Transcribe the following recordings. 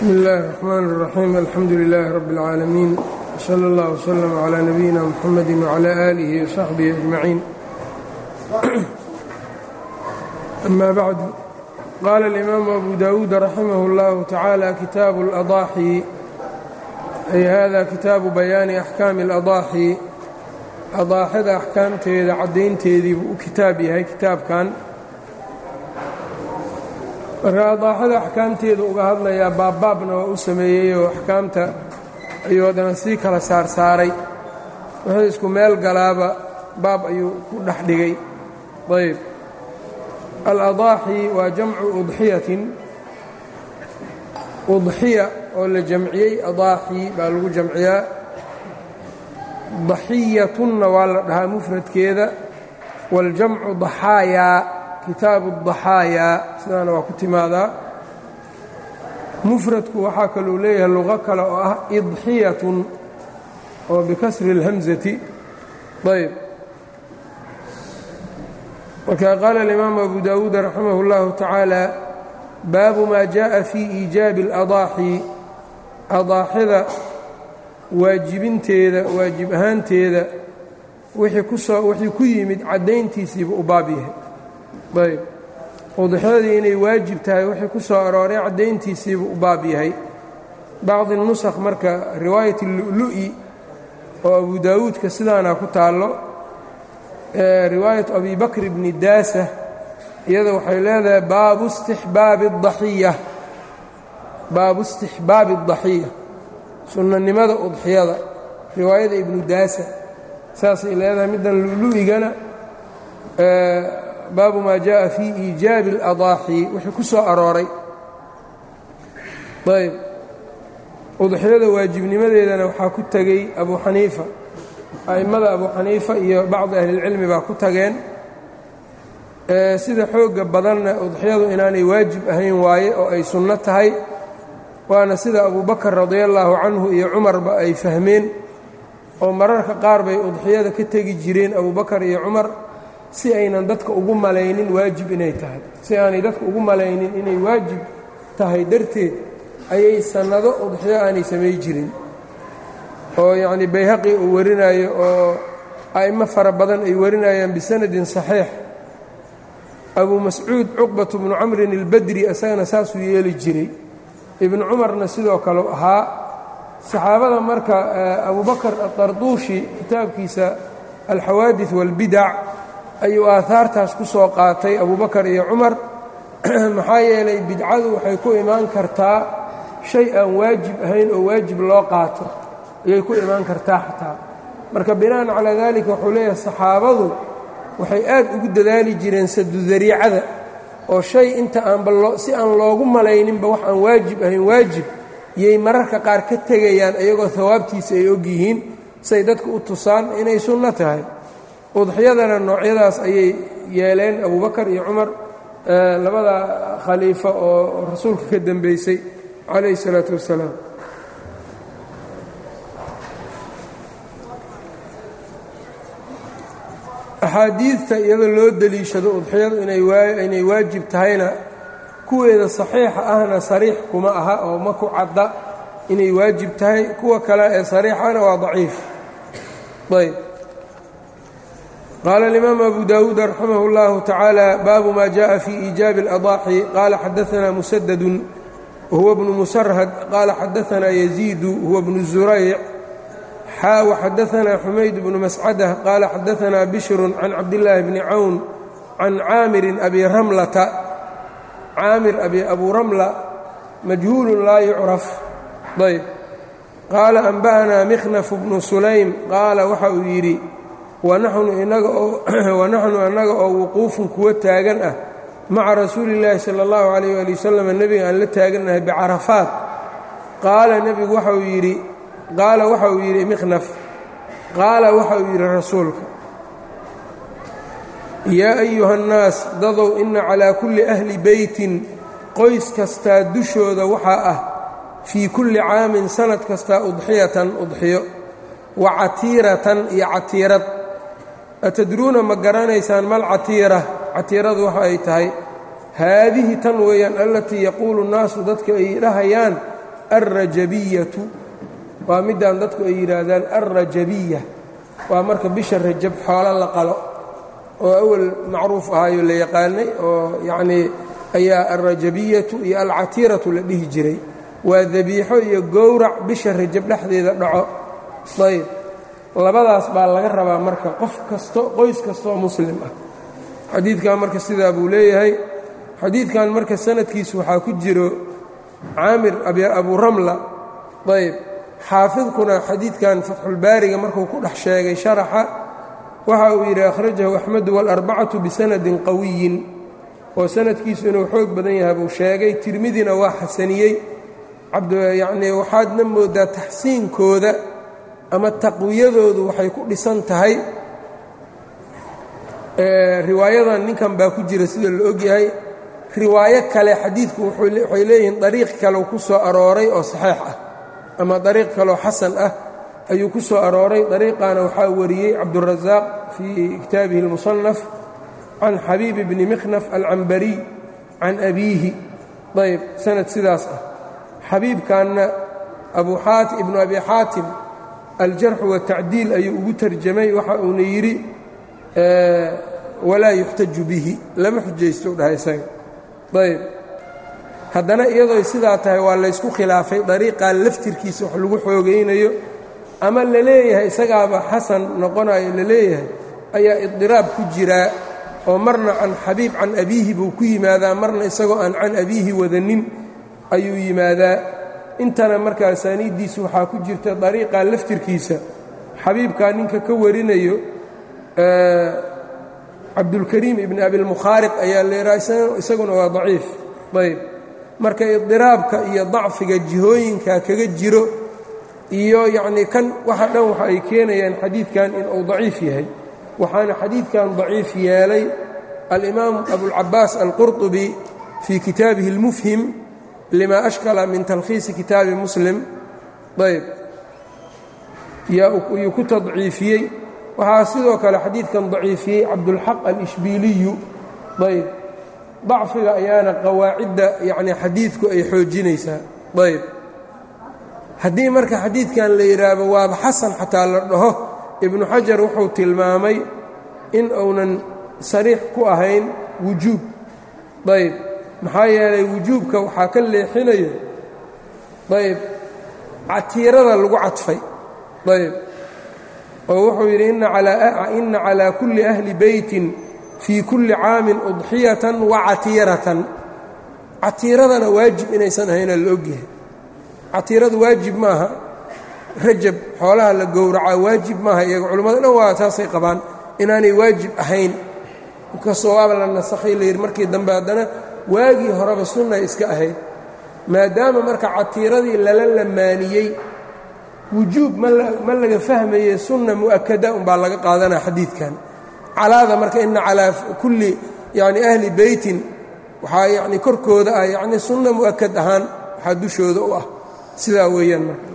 bsmi اllahi الرxman الرaxيim alxamdu لilaahi rab اlcaalamiin wslى اllah wslm عlى nabiyina mxamadi wعlى alihi وsaxbihi أجmaciin ama bacdu qaala اlimaamu abu dawuud raximah اllahu tacaala kitaabu اlأضaaxi ay hada kitaabu bayaani axkaami اlأضaaxi adaaxada axkaamteeda caddaynteedii buu u kitaab yahay kitaabkan marka adaaxada axkaamteeda uga hadlayaa baabbaabna waa u sameeyeyoo axkaamta ayuu haddana sii kala saarsaaray wuxuu isku meel galaaba baab ayuu ku dhex dhigay ayb aladaaxi waa jamcu udxiyatin udxiya oo la jamciyey adaaxi baa lagu jamciyaa daxiyatunna waa la dhahaa mufradkeeda waاljamcu daxaayaa kitaabu daxaayaa sidaana waa ku timaadaa mufradku waxaa kaluu leeyahay luqo kale oo ah idxiyatun oo bikasri اlhamsati ayb marka qaala alimaamu abu dawuud raximah اllahu tacaala baabu maa jaءa fii iijaabi اladaaxi adaaxida waajibinteeda waajib ahaanteeda wixii kusoo wixii ku yimid caddayntiisiiba u baab yahay ayb udxyadii inay waajib tahay wixii ku soo arooray caddayntiisiibuu u baab yahay bacdi nusakh marka riwaayat lu'lu'i oo abu daawuudka sidaana ku taallo riwaayatu abi bakr bni daasa iyada waxay leedahay baabu istixbaabi اdaxiya baabu istixbaabi اdaxiya sunnanimada udxiyada riwaayada ibnu daasa saasay leedahay middan lu'lu'igana baabu maa jaءa fii iijaabi اladaaxi wixii ku soo arooray ayb udxiyada waajibnimadeedana waxaa ku tegey abu xaniifa a'immada abu xaniifa iyo bacdi ahlilcilmi baa ku tageen sida xoogga badanna udxiyadu inaanay waajib ahayn waaye oo ay sunno tahay waana sida abu bakar radia allaahu canhu iyo cumarba ay fahmeen oo mararka qaar bay udxiyada ka tegi jireen abu bakar iyo cumar si aynan dadka ugu malaynin waajib inay tahay si aanay dadka ugu malaynin inay waajib tahay darteed ayay sannado udxiyo aanay samay jirin oo yacnii bayhaqi uu warinayo oo a'immo fara badan ay warinayaan bisanadin saxiix abuu mascuud cuqbatu bnu camrin ilbadri isagana saasuu yeeli jiray ibnu cumarna sidoo kale ahaa saxaabada marka abubakar atarduushi kitaabkiisa alxawaadid waalbidac ayuu aahaartaas ku soo qaatay abubakar iyo cumar maxaa yeelay bidcadu waxay ku imaan kartaa shay aan waajib ahayn oo waajib loo qaato ayay ku imaan kartaa xataa marka bina'an calaa daalika wuxuu leeyahay saxaabadu waxay aad ugu dadaali jireen sadudariicada oo shay inta aanba si aan loogu malayninba wax aan waajib ahayn waajib yay mararka qaar ka tegayaan iyagoo hawaabtiisa ay og yihiin say dadka u tusaan inay sunno tahay udxiyadana noocyadaas ayay yeeleen abubakar iyo cumar labada khaliifo oo rasuulka ka dembeysay calayhi الsalaatu wassalaam axaadiidta iyadoo loo deliishado udxiyadu inay waajib tahayna kuweeda saxiixa ahna sariix kuma aha oo ma ku cadda inay waajib tahay kuwa kale ee sariixana waa daciif ayb qaala اlimaamu abu dawuud raximah اllahu tacaala baabu ma jaءa fii iijaabi اladaaxi qaala xadaanaa musadadun wahuwa bnu musarhad qaala xadaanaa yaziidu huwa bnu zurayc xaa waxadaanaa xumayd bnu mascadah qaala xadaanaa bishrun can cabdillaahi bni cawn can caamirin abi ramlata caamir abu ramla majhuulun laa yucraf ayb qaala anba'anaa mikhnaf bnu sulaym qaala waxa uu yidhi wanaxnu annaga oo wuquufun kuwa taagan ah maca rasuuli illaahi sala allahu calayh ali wasalam nebiga aan la taagannahay bicarafaat qaala nebigu waxauu yidhi qaala waxa uu yidhi mikhnaf qaala waxa uu yidhi rasuulka yaa ayuha annaas dadow inna calaa kulli ahli beytin qoys kastaa dushooda waxaa ah fii kulli caamin sanad kastaa udxiyatan udxiyo wa catiiratan iyo catiirad atadruuna ma garanaysaan mal catiira catiiradu waxa ay tahay haadihi tan weeyaan allatii yaquulu nnaasu dadka ay dhahayaan alrajabiyatu waa midaan dadku ay yidhaahdaan alrajabiya waa marka bisha rajab xoolo la qalo oo awal macruuf ahaayo la yaqaanay oo yacnii ayaa alrajabiyatu iyo alcatiiratu la dhihi jiray waa dabiixo iyo gowrac bisha rajab dhexdeeda dhaco ayb labadaas baa laga rabaa marka qof kasto qoys kastooo muslim ah xadiidkan marka sidaa buu leeyahay xadiidkan marka sanadkiisu waxaa ku jiro caamir abu ramla ayb xaafidkuna xadiidkan fatxulbaariga markuu ku dhex sheegay sharaxa waxa uu yidhi akhrajahu axmedu waalarbacatu bisanadin qawiyin oo sanadkiisu inuu xoog badan yahay buu sheegay tirmidina waa xasaniyey yacnii waxaadna moodaa taxsiinkooda ama taqwiyadoodu waxay ku dhisan tahay riwaayadan ninkan baa ku jira sida la ogyahay riwaayo kale xadiidku waxay leeyihiin dariiq kaleu ku soo arooray oo saxiix ah ama dariiq kaloo xasan ah ayuu ku soo arooray dariiqaana waxaa wariyey cabdurasaaq fii kitaabihi اlmusanaf can xabiib bni mikhnaf alcambariy can abiihi ayb sanad sidaas ah xabiibkanna ibnu abi xaatim aljarxu watacdiil ayuu ugu tarjamay waxa uuna yidhi walaa yuxtaju bihi lama xujaysto u dhahay isaga ayb haddana iyadooy sidaa tahay waa laysku khilaafay dariiqan laftirkiisa wax lagu xoogaynayo ama la leeyahay isagaaba xasan noqonayo la leeyahay ayaa idiraab ku jiraa oo marna can xabiib can abiihi buu ku yimaadaa marna isagoo aan can abiihi wadanin ayuu yimaadaa intana marka asaaniiddiisu waxaa ku jirta dariiqan laftirkiisa xabiibkaa ninka ka warinayo cabdulkariim ibni abilmukhaariq ayaa leeraa isaguna waa daciif ayb marka idiraabka iyo dacfiga jihooyinka kaga jiro iyo yacnii kan waxa dhan waxa ay keenayaan xadiidkan inuu daciif yahay waxaana xadiidkan daciif yeelay alimaam abulcabaas alqurطubi fii kitaabihi اlmufhim lima ashkala min talkhiisi kitaabi muslim ayb yuu ku tadciifiyey waxaa sidoo kale xadiidkan daciifiyey cabdulxaq alishbiiliyu ayb dacfiga ayaana qawaacidda yacni xadiidku ay xoojinaysaa ayb haddii marka xadiidkan la yidhaahdo waaba xasan xataa la dhaho ibnu xajar wuxuu tilmaamay in uunan sariix ku ahayn wujuub ayb maxaa yeelay wujuubka waxaa ka leexinaya ayb catiirada lagu cadfay ayb oo wuxuu yidhi ina calaa kulli ahli beytin fii kulli caamin udxiyatan wa catiiratan catiiradana waajib inaysan ahaynaa la ogyahay catiiradu waajib maaha rajab xoolaha la gowracaa waajib maaha iyaga culimmada dhan waa saasay qabaan inaanay waajib ahayn inkastoo waaba la nasakhay layidhi markii dambe haddana waagii horeba sunnay iska ahayd maadaama marka catiiradii lala lamaaniyey wujuub ma laga fahmaye sunna mu'akada umbaa laga qaadanaa xadiidkan calaada marka ina calaa kulli yani ahli beytin waxaa yani korkooda ah yani sunna mu'akad ahaan waxaa dushooda u ah sidaa weeyaan marka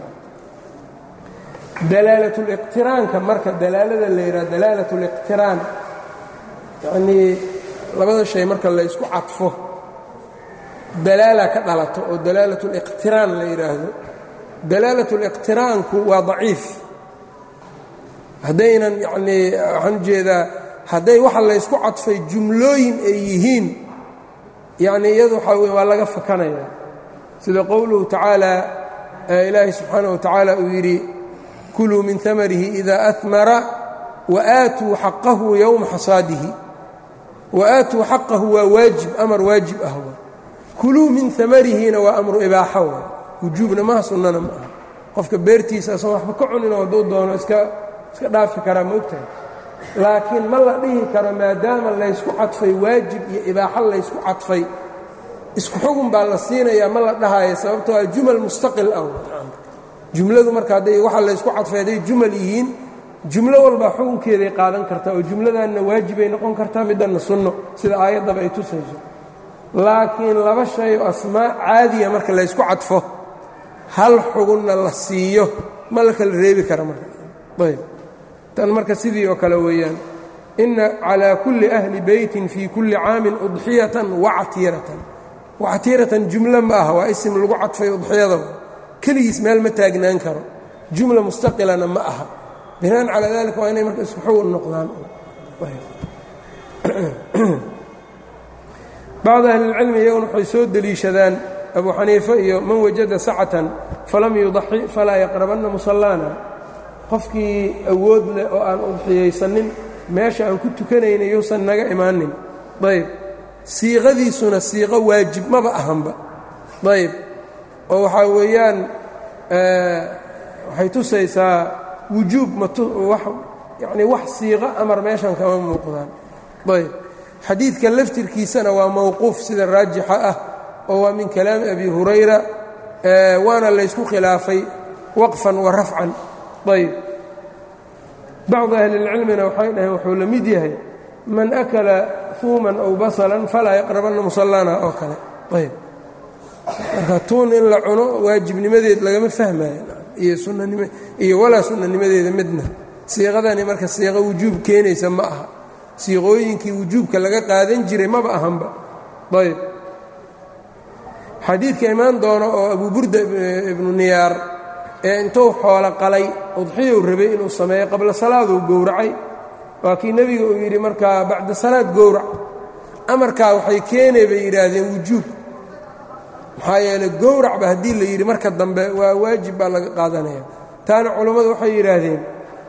dalaalatuliqtiraanka marka dalaalada la yidhaha dalaalat liqtiraan yanii labada shay marka la ysku cadfo dalaala ka dhalato oo dalaalat liqtiraan la yidhaahdo dalaalat liqtiraanku waa daciif haddaynan yanii waxaan ujeedaa hadday waxa laysku cadfay jumlooyin ay yihiin yacni iyadu waxaa wey waa laga fakanaya sida qowluhu tacaala ilaahi subxaanaه wa tacaala uu yidhi kuluu min amarihi ida ahmara waaatuu xaqahu yowma xasaadihi waaatuu xaqahu waa waajib amar waajib ah w kuluu min amarihina waa amru ibaaxa w wujuubna maha sunnana ma aha qofka beertiisa asan waxba ka cunin oo hadduu doono iska iska dhaafi karaa maogtahay laakiin ma la dhihi karo maadaama laysku cadfay waajib iyo ibaaxo laysku cadfay isku xugun baa la siinayaa ma la dhahaayo sababtoo a jumal mustaqil ah jumladu marka hadday waxa laysku cadfay hadday jumal yihiin jumlo walbaa xukunkeeday qaadan kartaa oo jumladanna waajibay noqon kartaa middanna sunno sida aayaddaba ay tusayso laakiin laba shay oo asmaa caadiya marka laysku cadfo hal xugunna la siiyo ma la kala reebi kara marka ayb tan marka sidii oo kale weeyaan inna calaa kulli ahli beytin fii kulli caamin udxiyatan wactiiratan wactiiratan jumlo ma aha waa isim lagu cadfay udxiyada keligiis meel ma taagnaan karo jumla mustaqilana ma aha binaan calaa dalika waa inay marka isku xowan noqdaan bacd ahlilcilmi iyaguna waxay soo deliishadaan abu xaniife iyo man wajada sacatan falam yudaxi falaa yaqrabanna musallaana qofkii awood leh oo aan udxiyaysanin meesha aan ku tukanayna yuusan naga imaanin ayb siiqadiisuna siiqo waajib maba ahanba ayb oo waxaa weeyaan waxay tusaysaa wujuub yani wax siiqo amar meeshan kama muuqdaan ayb xadiidka laftirkiisana waa mowquuf sida raajixa ah oo waa min kalaami abi hurayra waana laysku khilaafay waqfan wa rafcan ayb bacdu ahlilcilmina waxay dhaheen wuxuu la mid yahay man akala fuuman aw basalan falaa yaqrabanna musallana oo kale ayb marka tuun in la cuno waajibnimadeed lagama fahmayo iyo sunanimo iyo walaa sunanimadeeda midna siiqadani marka siiqo wujuub keenaysa ma aha siiqooyinkii wujuubka laga qaadan jiray maba ahanba ayb xadiidka imaan doono oo abu burda ibnu niyaar ee intuu xoolo qalay udxiyou rabay inuu sameeyo qabla salaaduu gowracay waa kii nebiga uu yidhi markaa bacda salaad gowrac amarkaa waxay keenay bay yidhaahdeen wujuub maxaa yeeley gowracba haddii la yidhi marka dambe waa waajib baa laga qaadanaya taana culammadu waxay yidhaahdeen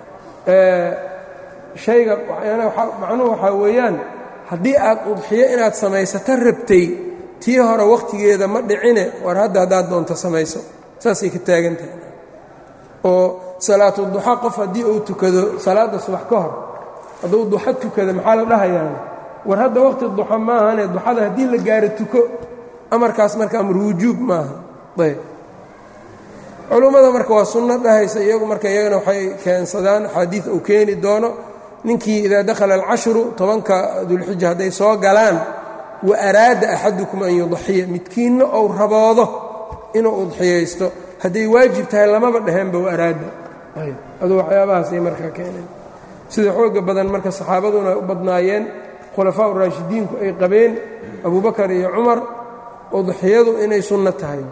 shayga macnuhu waxaa weeyaan haddii aad udxiyo inaad samaysato rabtay tii hore wakhtigeeda ma dhicine war hadda haddaad doonto samayso saasay ka taagan tahay oo salaatu duxa qof haddii uu tukado salaadda subax ka hor hadduu duxo tukado maxaa la dhahayaan war hadda wakhti duxa maahane duxada haddii la gaaro tuko amarkaas marka amar wujuub maaha ayb culummada marka waa sunno dhahaysa iyagu marka iyagana waxay keensadaan axaadiid uu keeni doono ninkii idaa dakhala alcashru tobanka dulxija hadday soo galaan wa araada axadukum an yudaxiya midkiinna ou raboodo inuu udxiyaysto hadday waajib tahay lamaba dheheenba wa araada ayb aduu waxyaabahaasay markaa keeneen sida xooga badan marka saxaabaduna u badnaayeen khulafaa uraashidiinku ay qabeen abubakar iyo cumar udxiyadu inay sunno tahay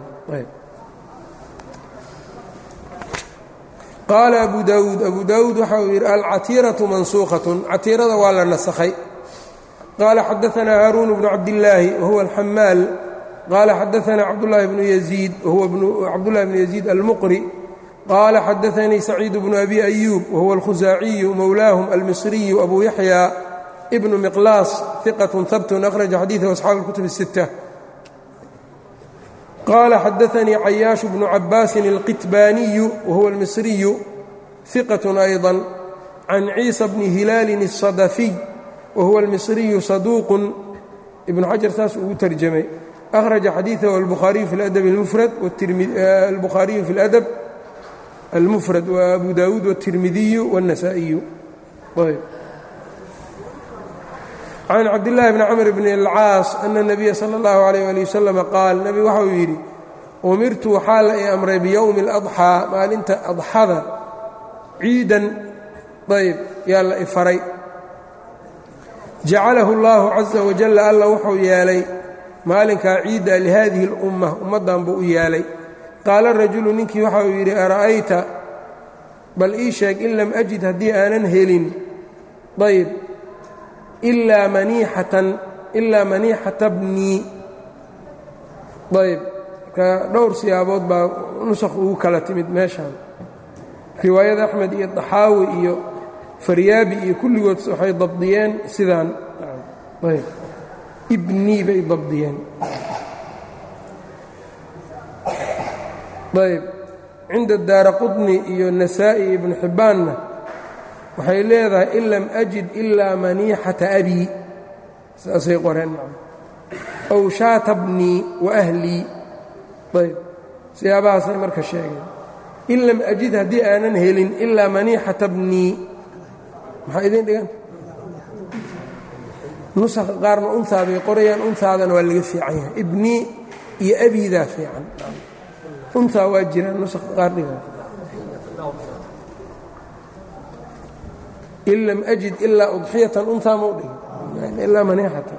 qaala abu daawuud abu daawuud waxa uu yidhi alcatiiratu mansuukhatun catiirada waa la nasakhay qaala xadaanaa haaruun bnu cabdillaahi wahuwa alxamaal qaala xadaanaa cabdulahi bnu yaziid wahuwa cabdullahi bnu yaziid almuqri qaala xadaanii saciid bnu abi ayuub wahuwa alkhusaaciyu mowlaahum almisriyu abu yaxya ibnu miqlaas iqatun habtun akhraja xadiidahu asxaabu اlkutub الsitta qال xadaثnii cayaaشh بن cabاasi الqitbaaniyu whuwa الmisriyu ثiqة أيضا can ciisa bni hilaali الصadaفiy wahuwa الmisriyu صaduuq ibn xajar saas ugu terjamay أkhraجa xadiiثahu الbukhaariyu fi اladb اmufrad الbukhaariyu fi اladb اlmufrad وabu dawuud والtirmidiyu والنasaaئiyu can cabdillaahi bni camr bni alcaas ana nabiya sala allahu calayh ali wasalam qaal nebigu waxa uu yidhi umirtu waxaa la i amray biyowmi اladxaa maalinta adxada ciidan ayb yaa la i faray jacalahu اllahu caza wajalla alla wuxuu yeelay maalinkaa ciidda lihadihi اlumma ummaddan buu u yeelay qaala rajulu ninkii waxa uu yidhi ara'ayta bal ii sheeg in lam ajid haddii aanan helin ayb ilaa maniixatan ilaa maniixata bnii ayb marka dhowr siyaabood baa nusakh ugu kala timid meeshaan riwaayada axmed iyo daxaawi iyo faryaabi iyo kulligood waxay dabdiyeen sidaan ayb ibnii bay dabdiyeen ayb cinda daara qudni iyo nasaa'i ibnu xibbaanna waxay leedahay in lam ajid ilaa maniixata abii saasay qoreen ow shaata bnii wa ahlii ayb siyaabahaasay marka sheegeen in lam ajid haddii aanan helin ilaa maniixata bnii maxaa idiin dhigan nusakha qaarna untaa bay qorayaan untaadana waa laga fiican yahay ibnii iyo abiidaa fiican untaa waa jiraan nusakha qaar dhigan in lam ajid ilaa udxiyatan unhaa mau dhigin ilaa maniixatan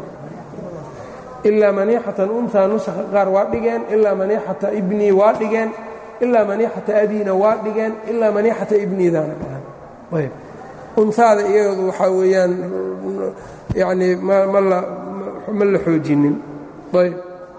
ilaa maniixatan unhaa nusakha qaar waa dhigeen ilaa maniixata ibnii waa dhigeen ilaa maniixata abiina waa dhigeen ilaa maniixata ibniidaana dhahan ayb unhaada iyadu waxaa weeyaan yacnii ma ma la ma la xoojinin ayb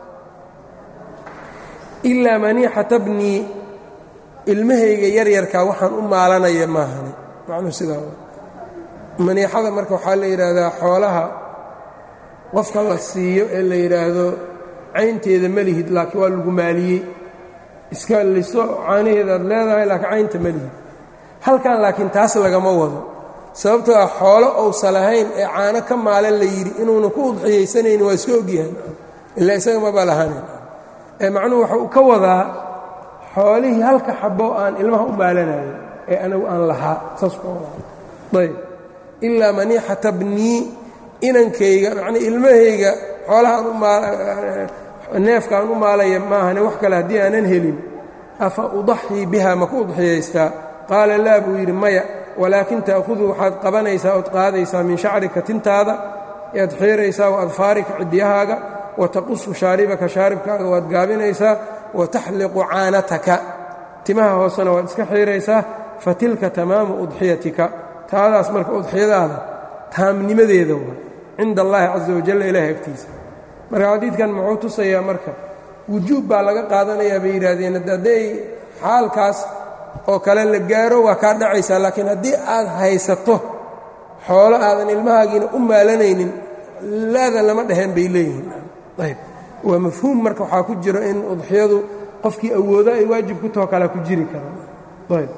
ilaa maniixata bnii ilmahayga yaryarkaa waxaan u maalanaya maahani macnuhu sidaa maniixada marka waxaa la yidhaahdaa xoolaha qofka la siiyo ee la yidhaahdo caynteeda ma lihid laakiin waa lagu maaliyey iska liso caanaheedaad leedahay laakiin caynta ma lihid halkan laakiin taas lagama wado sababtoo ah xoolo ousa lahayn ee caano ka maalan la yidhi inuuna ku udxiyaysanayni waa iska ogyahay ilaa isaga maba lahanin ee macnuhu waxa uu ka wadaa xoolihii halka xabo aan ilmaha u maalanayo ee anigu aan lahaa saas ka wadaa ayb ilaa maniixata bnii inankayga macnii ilmahayga xoolahaan neefkaan u maalaya maahane wax kale haddii aanan helin afa udaxii biha ma ku udxiyaystaa qaala laa buu yidhi maya walaakin ta'khudu waxaad qabanaysaa ood qaadaysaa min shacrika tintaada ead xiiraysaa wa adfaarika cidyahaaga wa taqusu shaaribaka shaaribkaaga waad gaabinaysaa wa taxliqu caanataka timaha hoosena waad iska xiiraysaa fa tilka tamaamu udxiyatika taadaas marka udxiyadaada taamnimadeeda waa cinda allaahi casa wajalla ilaahay agtiisa marka xadiidkan muxuu tusayaa marka wujuub baa laga qaadanayaa bay yidhaahdeen hadday xaalkaas oo kale la gaaro waa kaa dhacaysaa laakiin haddii aad haysato xoolo aadan ilmahaagiina u maalanaynin laadan lama dhaheen bay leeyihiin ayb waa mafhuum marka waxaa ku jiro in udxiyadu qofkii awoodo ay waajib ku taho kalea ku jiri karaan ayb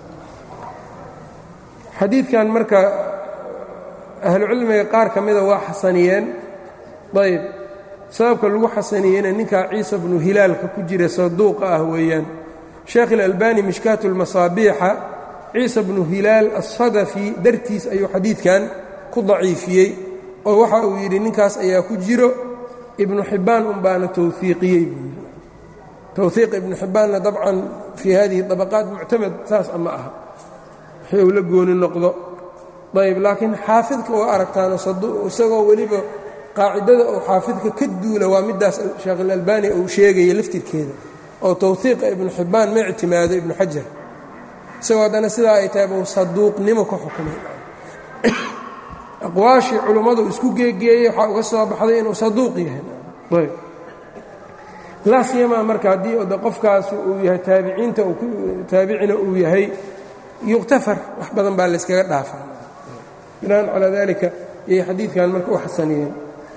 xadiidkan marka ahlucilmiga qaar ka mida waa xasaniyeen ayb sababka lagu xasaniyeyna ninkaa ciisa bnu hilaalka ku jira saduuqa ah weeyaan sheekh ilalbani mishkaatu lmasaabiixa ciisa bnu hilaal asadafi dartiis ayuu xadiidkan ku daciifiyey oo waxa uu yidhi ninkaas ayaa ku jiro ibnu xibbaan unbaana towfiiqiyey buu yidhi towhiiq ibnu xibbaanna dabcan fii hadihi dabaqaat muctamad saas ama aha wixii uu la gooni noqdo ayb laakiin xaafidka waa aragtaano isagoo weliba qaacidada uu xaafidka ka duula waa middaas sheekh ilalbani uu sheegaya laftirkeeda oo towhiiqa ibnu xibbaan ma ictimaado ibnu xajar isagoo haddana sidaa ay tahay buu saduuqnimo ku xukumay aqwaashii culummadu isku geegeeyey waxaa uga soo baxday inuu saduuq yahay ayb laa siyamaa marka haddii de qofkaas uu yahay taabiciinta taabicina uu yahay yuktafar wax badan baa layskaga dhaafaa binaan calaa dalika ayay xadiidkan marka u xasaniyeen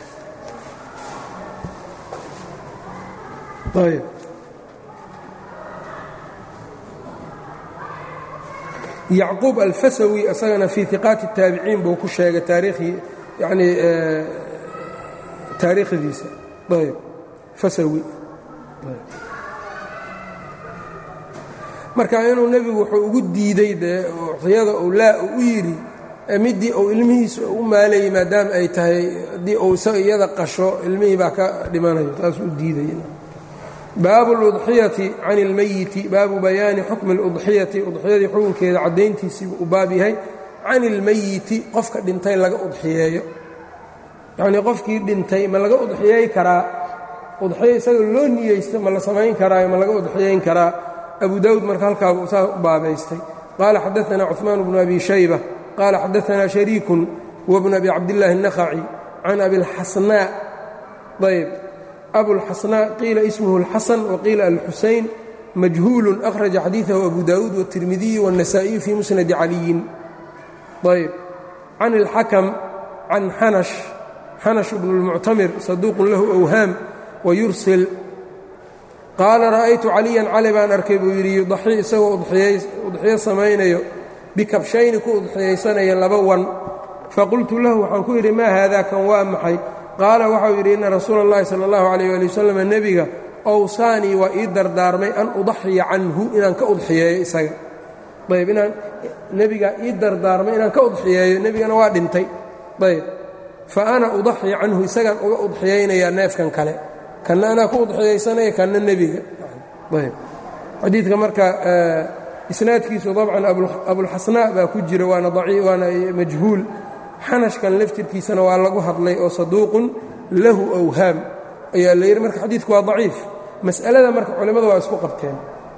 ayb yacquub alfasawi isagana fii iqaati الtaabiciin buu ku sheegay taariikhii yani taariikhdiisa ayb fasawi marka inuu nebigu wuxuu ugu diiday dee uxyada uu laa u yidhi middii uu ilmihiisa u maalayay maadaama ay tahay haddii uu iyada qasho ilmihii baa ka dhimanayo taasuu diiday baabu اludxiyati can اlmeyiti baabu bayaani xukmi اludxiyati udxiyadii xukunkeeda caddayntiisiibuu u baab yahay can اlmeyiti qofka dhintay laga udxiyeeyo yacnii qofkii dhintay ma laga udxiyeey karaa udxiyo isaga loo niyeysto ma la samayn karaayo ma laga udxiyayn karaa abu dawud marka halkaabuu saa u baabaystay qaala xadaثna cuثmaan bnu abi shayba qaala xadaثna shariikun huwa bnu abi cabdillaahi الnakhaci can abilxasnaa ayb abulxasnaa qiila ismuhu اlxasan waqiila alxusayn majhuulu akhraja xadiiثahu abu dawuud wالtirmidiyu wالnasaئiyu fii musnadi caliyin ayb can اlxakam can xanash xanash bnu اlmuctamir saduuqun lahu awhaam wayursil qaala ra'aytu caliyan cali baan arkay buu yidhi yudaxii isagoo udxiyo samaynayo bikabshayni ku udxiyaysanaya laba wan faqultu lahu waxaan ku yidhi maa haadaa kan waa maxay qaala waxau yidhi inna rasuula اllahi sala اllahu alayh ali wasalam nebiga owsaanii waa ii dardaarmay an udaxiya canhu inaan ka udxiyeeyo isaga ayb inaan nebigaa ii dardaarmay inaan ka udxiyeeyo nebigana waa dhintay ayb fa ana udaxi canhu isagaan uga udxiyaynayaa neefkan kale kanna anaa ku udxiyaysanaya kanna nebiga ayb xadiidka marka isnaadkiisu dabcan abulxasnaa baa ku jira waana waana majhuul xanashkan laftirkiisana waa lagu hadlay oo saduuqun lahu awhaam ayaa la yidhi marka xadiidku waa daciif mas'alada marka culimmadu waa isku qabteen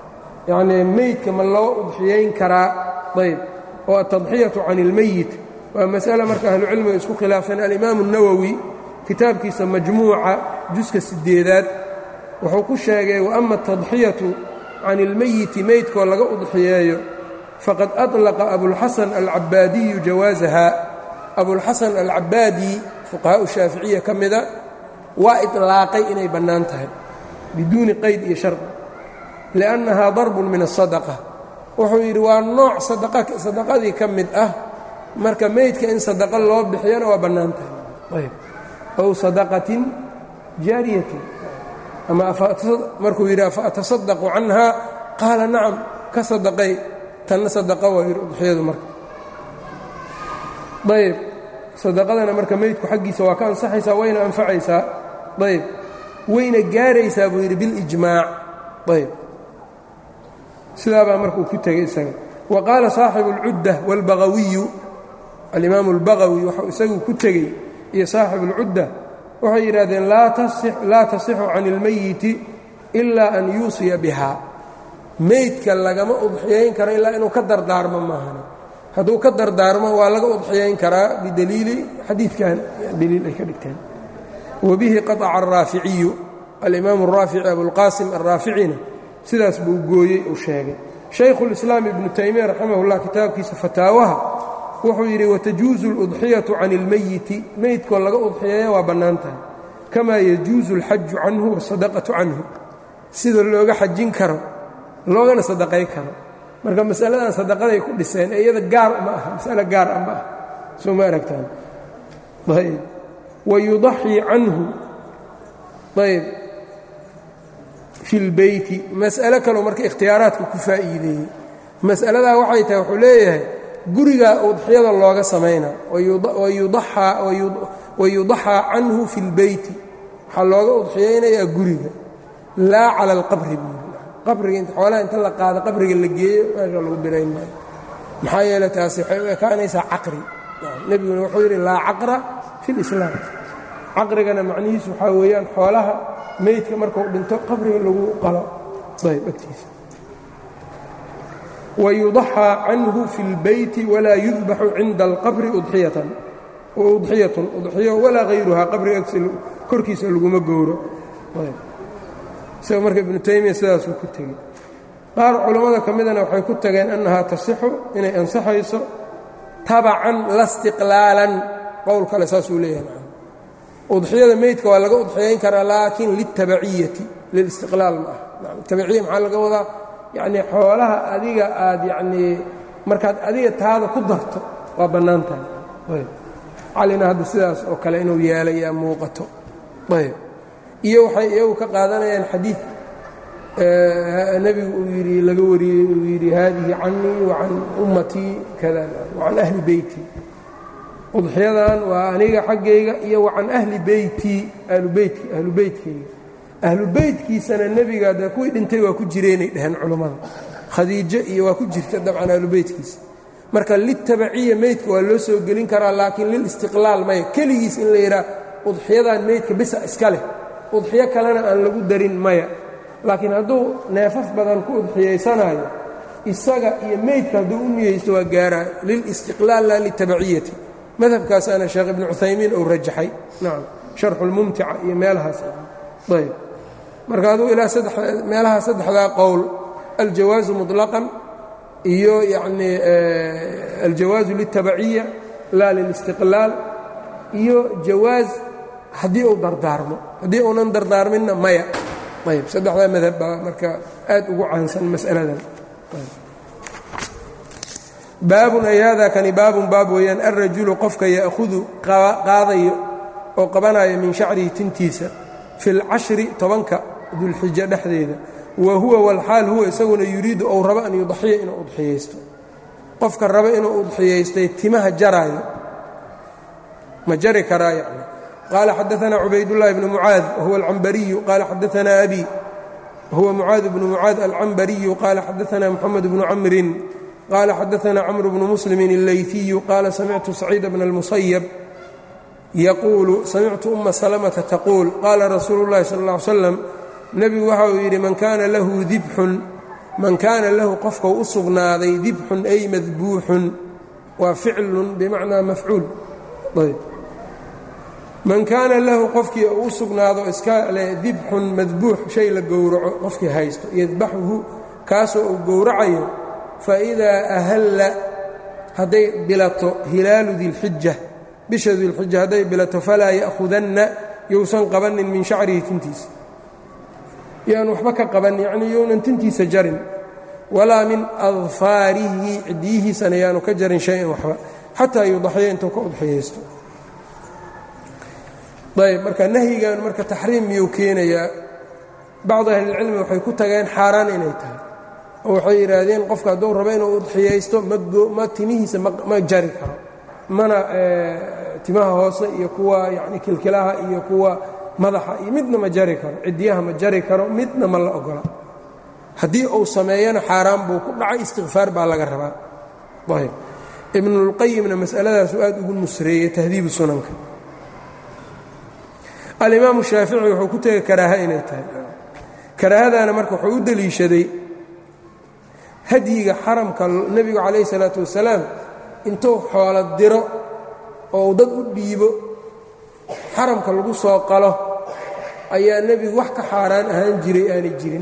yacnii meydka ma loo udxiyayn karaa ayb oo atadxiyatu can ilmeyit waa mas'ale marka ahlucilmiga isku khilaafeen alimaamu الnawowi kitaabkiisa majmuuca juska sideedaad wuxuu ku sheegay waama atadxiyatu can ilmeyiti meydkoo laga udxiyeeyo faqad aطlaqa abulxasan alcabaadiyu jawaasaha abulxasan alcabaadi fuqahaau shaaficiya ka mida waa iطlaaqay inay bannaan tahay biduuni qayd iyo shardi liannahaa darbun min الsadaqa wuxuu yidhi waa nooc sadaqadii ka mid ah marka meydka in sadaqa loo bixiyana waa bannaan tahay ow sadaqatin jaariyatin ama markuu yidhi afa atasadaqu canha qaala nacam ka sadaqay tanna sadaqa waa yidhi udxiyadu marka ayb sadaqadana marka meydku xaggiisa waa ka ansaxaysaa wayna anfacaysaa ayb wayna gaaraysaa buu yidhi bilijmaac ayb sidaabaa marka uu ku tegay isaga wa qaala saaxibu اlcudda wاlbagawiyu alimaamu اlbagawi waxau isagu ku tegey iyo saaxibu اlcudda waxay yidhahdeen laa tasixu can اlmeyiti ilaa an yuusiya biha meydka lagama udxiyayn karo ilaa inuu ka dardaarmo maahan hadduu ka dardaarmo waa laga udxiyayn karaa bidaliili xadiidkan daliil ay ka dhigteen wabihi qaطca الraaficiyu alimaamu الraafici abulqaasim alraaficina sidaas buu gooyey uu sheegay shaykhulislaam ibnu taymiya raximahullah kitaabkiisa fataawaha wuxuu yidhi watajuusu aludxiyatu can ilmeyiti meydkoo laga udxiyeeya waa bannaan tahay kamaa yajuusu alxaju canhu waasadaqatu canhu sida looga xajin karo loogana sadaqay karo marka masaladan sadaqaday ku dhiseen ee iyada gaar ma aha masale gaar ah ma ah soo ma aragtaan ayb wayudaxii canhu ayb fi lbeyti mas'alo kaloo marka ikhtiyaaraadka ku faa'iideeyey mas'aladaa waxay tahay wuxuu leeyahay gurigaa udxiyada looga samaynaa wayudaxaa canhu fi lbeyti waxaa looga udxiyaynayaa guriga laa cala alqabri buu qabriga int xoolaha inta la qaado qabriga la geeyo meesha lagu birayn maayo maxaa yeele taasi waxay u ekaanaysaa caqri nebiguna wuxuu yidhi laa caqra fi lislaam caqrigana macnihiisu waxaa weeyaan xoolaha meydka markuu dhinto qabriga lagu qalo ayb agtiisa wayudaxaa canhu fi اlbeyti walaa yudbaxu cinda alqabri udxiyatan udxiyatun udxiyo walaa hayruhaa qabriga korkiisa laguma gowro isaga marka ibnu taymiya sidaasuu ku tegey qaar culammada ka midana waxay ku tageen annahaa tasixu inay ansaxayso tabacan la stiqlaalan qowl kale saasuu leeyahay udxiyada meydka waa laga udxiyayn karaa laakiin litabaciyati lilistiqlaal ma ah tabaciya maxaa laga wadaa yacnii xoolaha adiga aad yacnii markaad adiga taada ku darto waa bannaan tahay ayb calina hadda sidaas oo kale inuu yeelayaa muuqato ayb iyo waxay iyagu ka qaadanayaan xadiid nebigu uu yidhi laga wariyey uu yidhi haadihi canii wa can ummatii kada wa can ahli beyti udxiyadan waa aniga xaggayga iyo wa can ahli beyti ahlubeyt ahlu beytkayga ahlu beytkiisana nebiga dee kuwii dhintay waa ku jireenay dheheen culummada khadiijo iyo waa ku jirta dabcan ahlu beytkiisa marka litabaciya meydka waa loo soo gelin karaa laakiin lilistiqlaal maya keligiis in la yidhaah udxiyadan meydka bisa iska leh udxiyo kalena aan lagu darin maya laakiin hadduu neefaf badan ku udxiyaysanayo isaga iyo meydka hadduu u niyeysto waa gaaraayo lilistiqlaal laa litabaciyati madhabkaasaana sheekh ibnu cuthaymiin uu rajaxay nacam sharxulmumtica iyo meelahaas ayb marka aduu ilaa meelaha saddexdaa qowl aljawaazu muطlaqan iyo yacnii aljawaazu liltabaciya laa lilistiqlaal iyo jawaaz haddii uu dardaarmo haddii uunan dardaarminna maya ayb saddexdaa madhab baa marka aad ugu caansan mas'aladan baabun ay hada kani baabun baab weeyaan alrajulu qofka ya'hudu qaadayo oo qabanayo min shacrihi tintiisa fi اlcashri tobanka dulxija dhexdeeda wa huwa walxaal huwa isaguna yuriidu ou rabo an yudaxiya inuu udxiyaysto qofka raba inuu udxiyaystay timaha jaraayo ma jari karaa yani qaala xadaثna cubaydullahi bnu mucaad wahuwa alcambariyu qaala xadaثna abi wahuwa mucaad bnu mucaad alcambariyu qaala xadaثna moxamed bnu camrin qaala xadaثna cmr bnu muslimin اleyfiyu qaala samictu saciida bna اlmusayab yaquulu samictu uma salmata taquul qaala rasuulu اllahi sal اlla ly slam nebigu waxa uu yidhi man kaana lahu dibxun man kaana lahu qofkau u sugnaaday dibxun ay madbuuxun waa ficlun bimacnaa mafcuul ayb man kaana lahu qofkii uu u sugnaado iska leh dibxun madbuux shay la gowraco qofkii haysto yadbaxuhu kaasoo uu gowracayo faidaa ahalla hadday bilato hilaalu dilxija bisha dilxija hadday bilato falaa ya'hudanna yousan qabanin min shacrihi tintiisa yaan waxba ka qaban yacnii younan tintiisa jarin walaa min adfaarihi ciddiyihiisana yaanu ka jarin shay-an waxba xataa yudaxiya intuu ka udxiyaysto ayb marka nahyigan marka taxriim miyuu keenayaa bacdu ahlilcilmi waxay ku tageen xaaraan inay tahay oo waxay yidhaahdeen qofka hadduu rabo inuu udxiyaysto ma timihiisa ma jari karo mana timaha hoose iyo kuwa yani kilkilaha iyo kuwa madaxa iyo midna ma jari karo ciddiyaha ma jari karo midna ma la ogola haddii uu sameeyana xaaraan buu ku dhacay istikfaar baa laga rabaa ayb ibnulqayimna masaladaasuu aad ugu nusreeyey tahdiibu sunanka alimaamu shaafici wuxuu ku tegay karaaha inay tahay karaahadaana marka wuxuu u deliishaday hadyiga xaramka nebigu calayhi salaatu wasalaam intuu xoolo diro oo dad u dhiibo xaramka lagu soo qalo ayaa nebigu wax ka xaaraan ahaan jiray aanay jirin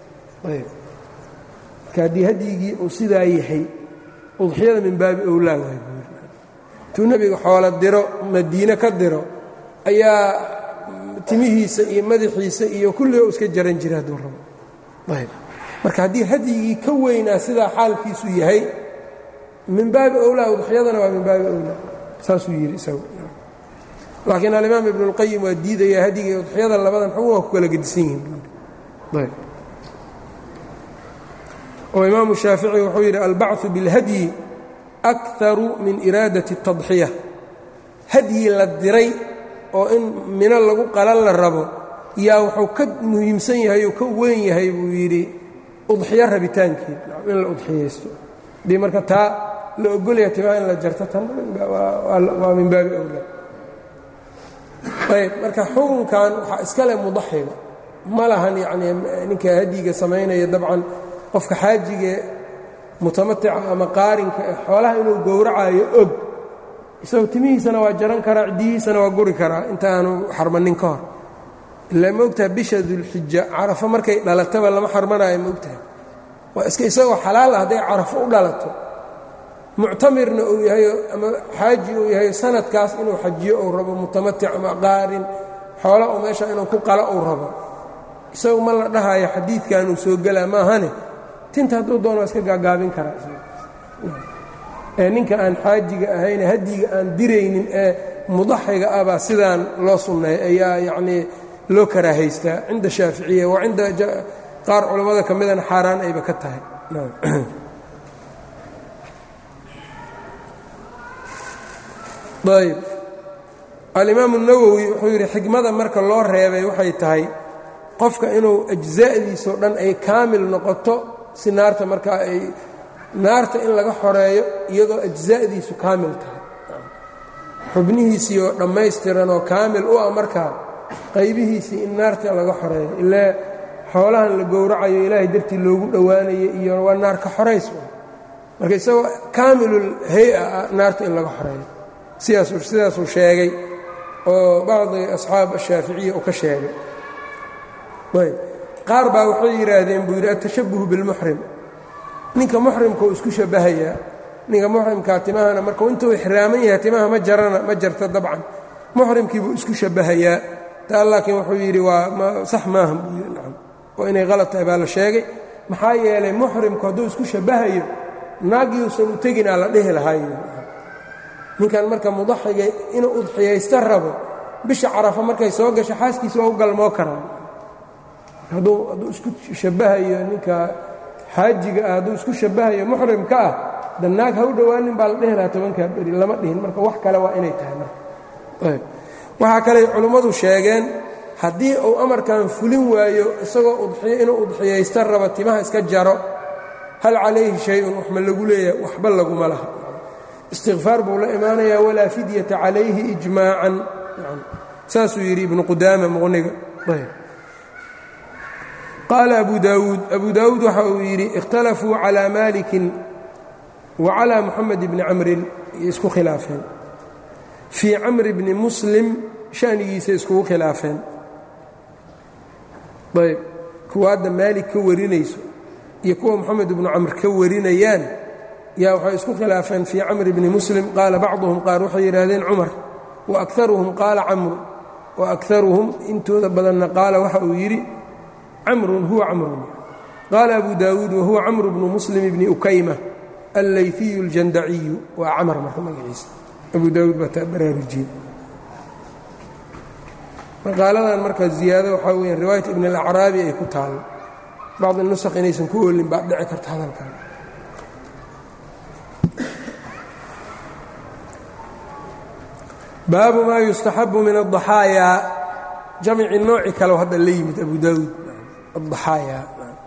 marka haddii hadyigii uu sidaa yahay udxiyada min baabi owlaa waay intuu nebigu xoolo diro madiine ka diro ayaa timihiisa iyo madaxiisa iyo kulliga u iska jaran jira hadduu rabo ayb marka haddii hadyigii ka weynaa sidaa xaalkiisu yahay min baabi owlaa udxiyadana waa min baabi owlaa saasuu yidhi isagu laakiin alimaam ibnu اlqayim waa diidayaa hadyiga iyo udxiyada labadan xun waa ku kala gedisan yihiin ayb oo imaamu shaafici wuxuu yidhi albachu biاlhadyi akaru min iraadati الtadxiya hadyi la diray oo in mino lagu qalan la rabo yaa wuxuu ka muhiimsan yahay oo ka weyn yahay buu yidhi udxiyo rabitaankeed in la udxiyaysto haddii marka taa la ogolaya timaa in la jarto tan waa min baabi owlaa ayb marka xukunkan waxaa iska leh mudaxiga ma lahan yacnii ninka hadyiga samaynaya dabcan qofka xaajigae mutamatica ama qaarinka ee xoolaha inuu gowracayo og isagoo timihiisana waa jaran karaa ciddiyihiisana waa guri karaa inta aanu xarmanin ka hor ilaa ma ogtaha bisha dulxija carafo markay dhalataba lama xarmanaayo ma ogtahay waa iska isagoo xalaal ah hadday carafo u dhalato muctamirna uu yahayo ama xaaji uu yahayo sanadkaas inuu xajiyo uu rabo mutamatic ama qaarin xoola uu meesha inuu ku qalo uu rabo isagu ma la dhahayo xadiidkanuu soo gelaa maahane tinta hadduu doono waa iska gaagaabin karaa ee ninka aan xaajiga ahayne hadyiga aan diraynin ee mudaxiga ah baa sidaan loo sunneey ayaa yacnii loo karaahaystaa cinda shaaficiya waa cinda qaar culammada ka midana xaaraan ayba ka tahay ayb alimaamu nawowi wuxuu yidhi xikmada marka loo reebay waxay tahay qofka inuu ajza'diisao dhan ay kaamil noqoto si naarta markaa ay naarta in laga xoreeyo iyadoo ajza'diisu kaamil tahay xubnihiisii oo dhammaystiran oo kaamil u ah markaa qaybihiisii in naarta laga xoreeyo ilaa xoolahan la gowracayo ilaahay dartii loogu dhowaanayo iyo waa naar ka xorays marka isagoo kaamilul hay-a ah naarta in laga xoreeyo sidaasuu sheegay oo bacdi asxaab ashaaficiya uu ka sheegay ayb qaar baa waxay yidhaahdeen buu yidhi atashabuhu bilmuxrim ninka muxrimka uu isku shabahayaa ninka muxrimkaa timahana markuu intuu ixraaman yahay timaha ma jarana ma jarta dabcan muxrimkiibuu isku shabahayaa taa laakiin wuxuu yidhi waa sax maaha buu yidhi nacam oo inay qalad tahay baa la sheegay maxaa yeelay muxrimku hadduu isku shabahayo naagyuusan u teginaa la dhihi lahaayo ninkan marka mudaxiga inuu udxiyaysta rabo bisha carafa markay soo gasho xaaskiisa waa u galmoo karaa hadduu isku shabahayo ninka xaajiga ah hadduu isku shabahayo muxrimka ah da naag ha u dhowaanin baa la dhihi lahaa tobankaa beri lama dhihin marka wax kale waa inay tahay marka waxaa kaley culimmadu sheegeen haddii uu amarkan fulin waayo isagoo udxiyo inuu udxiyaysta rabo timaha iska jaro hal calayhi shay-un wax ma lagu leeyahay waxba laguma laha istikfaar buu la imaanayaa walaa fidyata calayhi ijmaacan saasuu yidhi ibnu qudaama muqniga qaala abu daawuud abu daawuud waxa uu yidhi ikhtalafuu calaa maalikin wa calaa moxamed bni camrin iyo isku khilaafeen fii camri bni muslim shanigiisa iskugu khilaafeen ayb kuwa hadda maalik ka warinayso iyo kuwa moxamed ibnu camr ka warinayaan yaa waxay isku khilaafeen fii camri bni muslim qaala bacduhum qaar waxay yidhaahdeen cumar wa akaruhum qaala camru wa akaruhum intooda badanna qaala waxa uu yidhi camrun huwa camrun qaala abu daawuud wahuwa camru bnu muslim bni ukayma allayfiyu aljandaciyu waa camar marka magaciisa abu daawuud baa taa baraarujiyey maqaaladan marka ziyaado waxaa weya riwaayat ibn alacraabi ay ku taalo bacdi nusakh inaysan ku oolin baa dhici karta hadalkan baabu maa yustaxabu min الضaxaayaa jamci nooci kale hadda la yimid abu daawuud aaxaayaa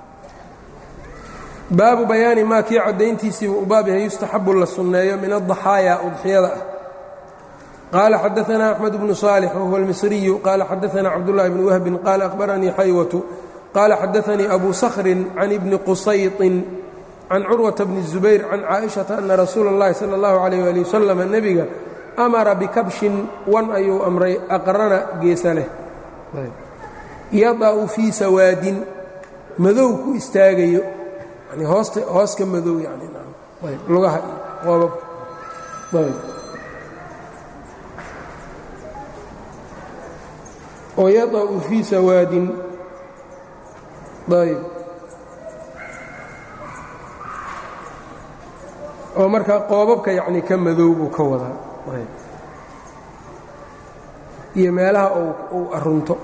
baabu bayaani maa kii caddayntiisiibu u baab yahay yustaxabu la sunneeyo min الضaxaayaa udxiyada ah qaala xadaثna أxmed bnu صaalix wahuwa اlmisriyu qaala xadaثna cabdالlahi bn wahbin qaala akhbaranii xaywatu qaala xadaثanii abu skrin can ibni qusayطin can curwaةa bni الزubayr can caaئiشhaةa ana rasuula اllahi salى اllahu عalيh ali waslm nebiga amara bikabshin wan ayuu amray aqrana geesa leh yada'u fii sawaadin madow ku istaagayo yani hoosta hooska madow yani ayb lugaha iyo qoobabka ayb oo yada'u fii sawaadin ayb oo markaa qoobabka yacni ka madow buu ka wadaa iyo meelaha uu arunto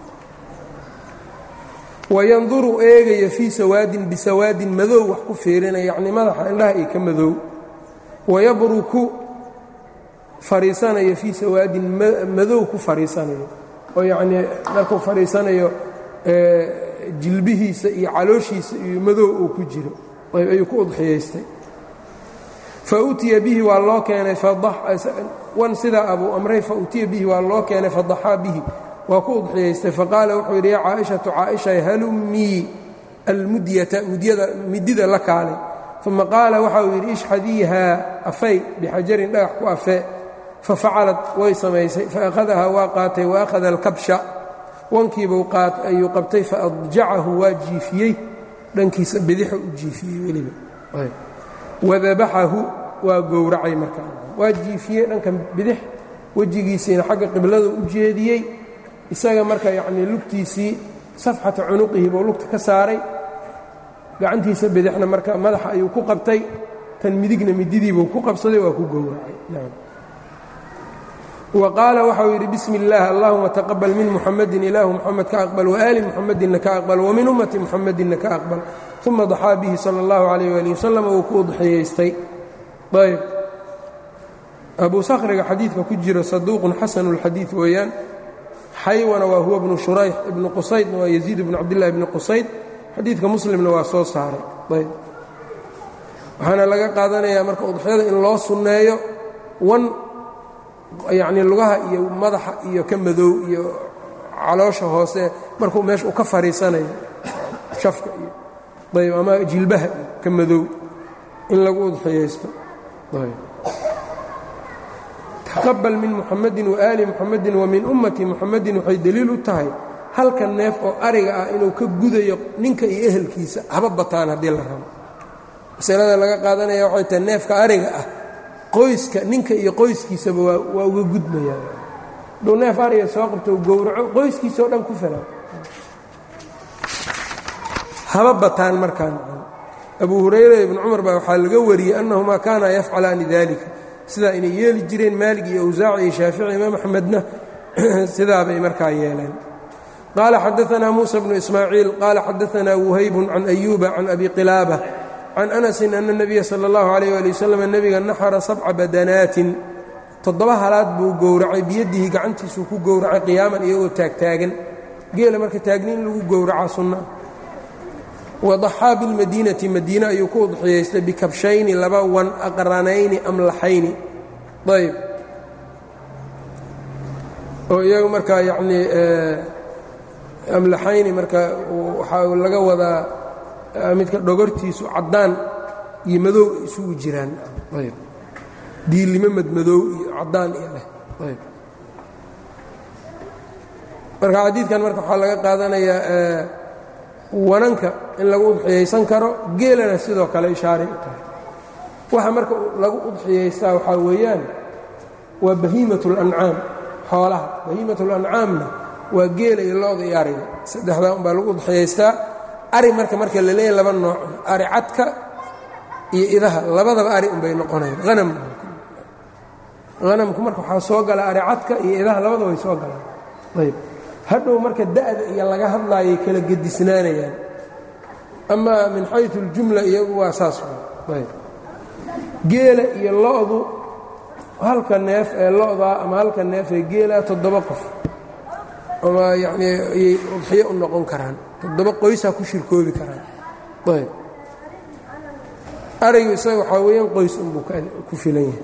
wayanduru eegaya fii sawaadin bisawaadin madow wax ku fiirinaya yacni madaxa indhaha iyo ka madow wayabruku fariisanayo fii sawaadin madow ku fariisanayo oo yacnii markuu fadhiisanayo jilbihiisa iyo calooshiisa iyo madow uu ku jiro ayuu ku udxiyaystay fa utiya bihi waa loo keenay wan sidaa abuu amray fa utiya bihi waa loo keenay fadaxaa bihi waa ku udxiyaystay faqaala wuxuu yidhi ya caaishatu caaisha halumii almudyata mudyada midida la kaalay uma qaala waxa uu yidhi ishxadiihaa afay bixajarin dhagax ku afee fafacalad way samaysay faأkhadahaa waa qaatay waakhada alkabsha wankiibuu ayuu qabtay faadjacahu waa jiifiyey dhankiisa bidixu u jiifiyey weliba wadabaxahu waa gowracay markaa waa jiifiyey dhanka bidix wejigiisiina xagga qiblada u jeediyey isaga marka yacnii lugtiisii safxata cunuqihi buu lugta ka saaray gacantiisa bidixna marka madaxa ayuu ku qabtay tan midigna mididiibuu ku qabsaday waa ku gowracay wa qaala waxau yidhi bismi اllaah allahuma taqabal min muxamadin ilaahu muxamed ka aqbal waaali muxamedinna ka aqbal wamin ummati muxamedinna ka aqbal uma daxaa bihi sala اllahu calayh ali wasalam wuu ku udxiyaystay ayb abu sakhriga xadiidka ku jiro saduuqun xasanu اlxadiid weeyaan xaywana waa huwa bnu shurayx ibnu qusaydna waa yaziid bnu cabdillahi bni qusayd xadiidka muslimna waa soo saaray ayb waxaana laga qaadanayaa marka udxiyada in loo sunneeyo wan yacnii lugaha iyo madaxa iyo ka madow iyo caloosha hoose markuu meesha uu ka fadhiisanayo shafka iyo ayb ama jilbaha iyo ka madow in lagu udxiyaysto taqabal min muxamadin waaali muxamadin wa min ummati muxamadin waxay deliil u tahay halka neef oo ariga ah inuu ka gudayo ninka iyo ehelkiisa haba bataan haddii la rabo masalada laga qaadanaya waxay tahay neefka ariga ah qoyska ninka iyo qoyskiisaba waa uga gudmayaan dhow neef ariga soo qabto gowraco qoyskiisa oo dhan ku filan haba bataan markaan abu hurayra ibnu cumar baa waxaa laga wariyey annahumaa kaana yafcalaani dalika sidaa inay yeeli jireen maalig iyo awsaaci iyo shaafici imaam axmedna sidaabay markaa yeeleen qaala xadaanaa muusa bnu ismaaciil qaala xadaanaa wuhaybun can ayuuba can abi qilaaba can anasin ana nebiya sala allahu calayh ali wasalam nebiga naxara sabca badanaatin toddoba halaad buu gowracay biyadihi gacantiisuu ku gowracay qiyaaman iyagoo taagtaagan geela marka taagni in lagu gowracaa sunna wadaxaa bilmadiinati madiine ayuu ku udxiyaystay bikabshayni laba wan aqranayni amlaxayni ayb oo iyagu markaa yacnii amlaxayni marka waxaa laga wadaa midka dhogortiisu caddaan iyo madow isugu jiraan ayb diilimo madmadow iyo caddaan iyo leh ayb marka xadiidkan marka waxaa laga qaadanayaa wananka in lagu udxiyaysan karo geelana sidoo kale ishaaray u tahay waxa marka lagu udxiyaystaa waxaa weeyaan waa bahiimat اlancaam xoolaha bahiimat اlancaamna waa geela iyo looda iyo ariga saddexdaa unbaa lagu udxiyaystaa ari marka marka la leeyahy laba nooc ari cadka iyo idaha labadaba ari unbay noqonayaan hanam hanamku marka waxaa soo gala ari cadka iyo idaha labadaba way soo galaan ayb hadhow marka da'da iyo laga hadlaayay kala gedisnaanayaan amaa min xayu اljumla iyagu waa saas ayb geela iyo lo'du halka neef ee lo'daa ama halka neef ee geelaa toddoba qof ama yacnii ayay udxiyo u noqon karaan toddoba qoysaa ku shirkoobi karaan ayb arigu isaga waxaa weeyaan qoys unbuu ku filan yahay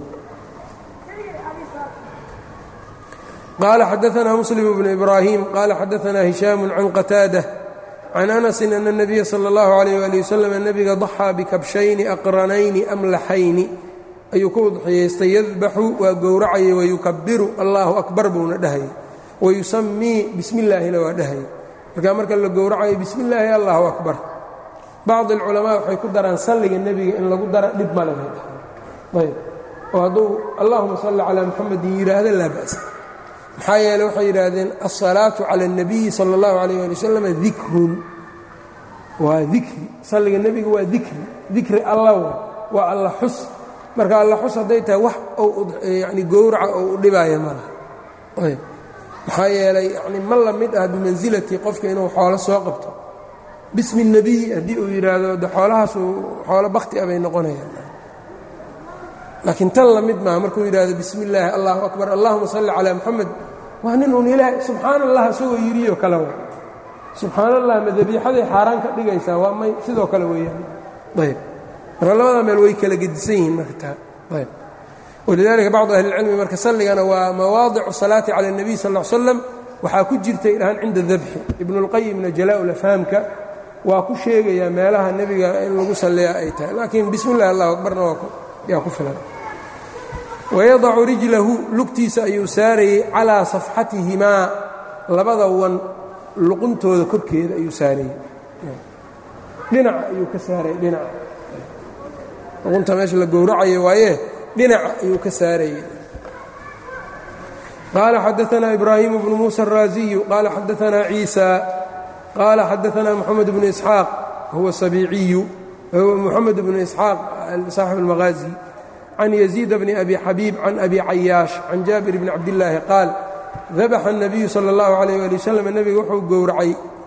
qaala xadaanaa muslim bnu ibraahim qaala xadaanaa hishaamu can qataada can anasin ana الnabiya salى اllahu عalayh ali waslm nebiga daxaa bikabshayni aqranayni amlaxayni ayuu ku udxiyaystay yadbaxu waa gowracayay wayukabiru allahu akbar buuna dhahayay wayusamii bismi اllaahina waa dhahayay markaa marka la gowracayo bismi illaahi allahu akbar bacdi alculamaa waxay ku daraan salliga nebiga in lagu dara dhib male bay dhahay ayb oo hadduu allahuma salli calaa muxamedin yidhaahdo laa ba'sa maxaa yeele waxay yidhaahdeen alsalaatu cala اlnabiyi sala اllahu alayh ali wasalam dikrun waa dikri salliga nebiga waa dikri dikri alla waa alla xus marka alla xus hadday tahay wax ou yani gowraca oo u dhibaaya ma laha ayb maxaa yeelay yani ma la mid ah bimansilati qofka inuu xoolo soo qabto bismi الnebiy haddii uu yidhaahdo de xoolahaasu xoolo bakti a bay noqonayaan laakiin tan la mid maaha markuu yidhahdo bismi اllaahi allahu akbar allahuma salli calaa muxamed waa nin uun ilaahay subxaan allah isagoo yidhiyo kale wa subxaan allah ma dabiixaday xaaraan ka dhigaysaa waa may sidoo kale weeyaan ayb marka labada meel way kala gedisan yihiin marka taa ayb walidalika bacdu ahli اlcilmi marka salligana waa mawaadicu salaati cala الnebiy sal ا l slam waxaa ku jirtay dhahaan cinda dabxi ibnu اlqayimna jalaa-ulafhaamka waa ku sheegayaa meelaha nebiga in lagu salliyaa ay tahay laakiin bismi اllahi allahu akbarna yaa ku filan wayadacu rijlahu lugtiisa ayuu saarayey calaa safxatihimaa labada wan luquntooda korkeeda ayuu saarayey dhinaca ayuu ka saarayey dhinaca luqunta meesha la gowracayo waaye dhinaca ayuu ka saarayey qaala xadaanaa ibraahimu bnu muusa الraaziyu qaala xadaanaa ciisa qaala xadaanaa moxamed bnu isxaaq huwa sabiiciyu moxamed bnu isxaaq saaxib اlmahaazi can yaziid bni abi xabiib can abi cayaash can jaabir bni cabdillaahi qaal dabaxa الnabiyu salى اllahu عalayh ali wasalam nebiga wuxuu gowracay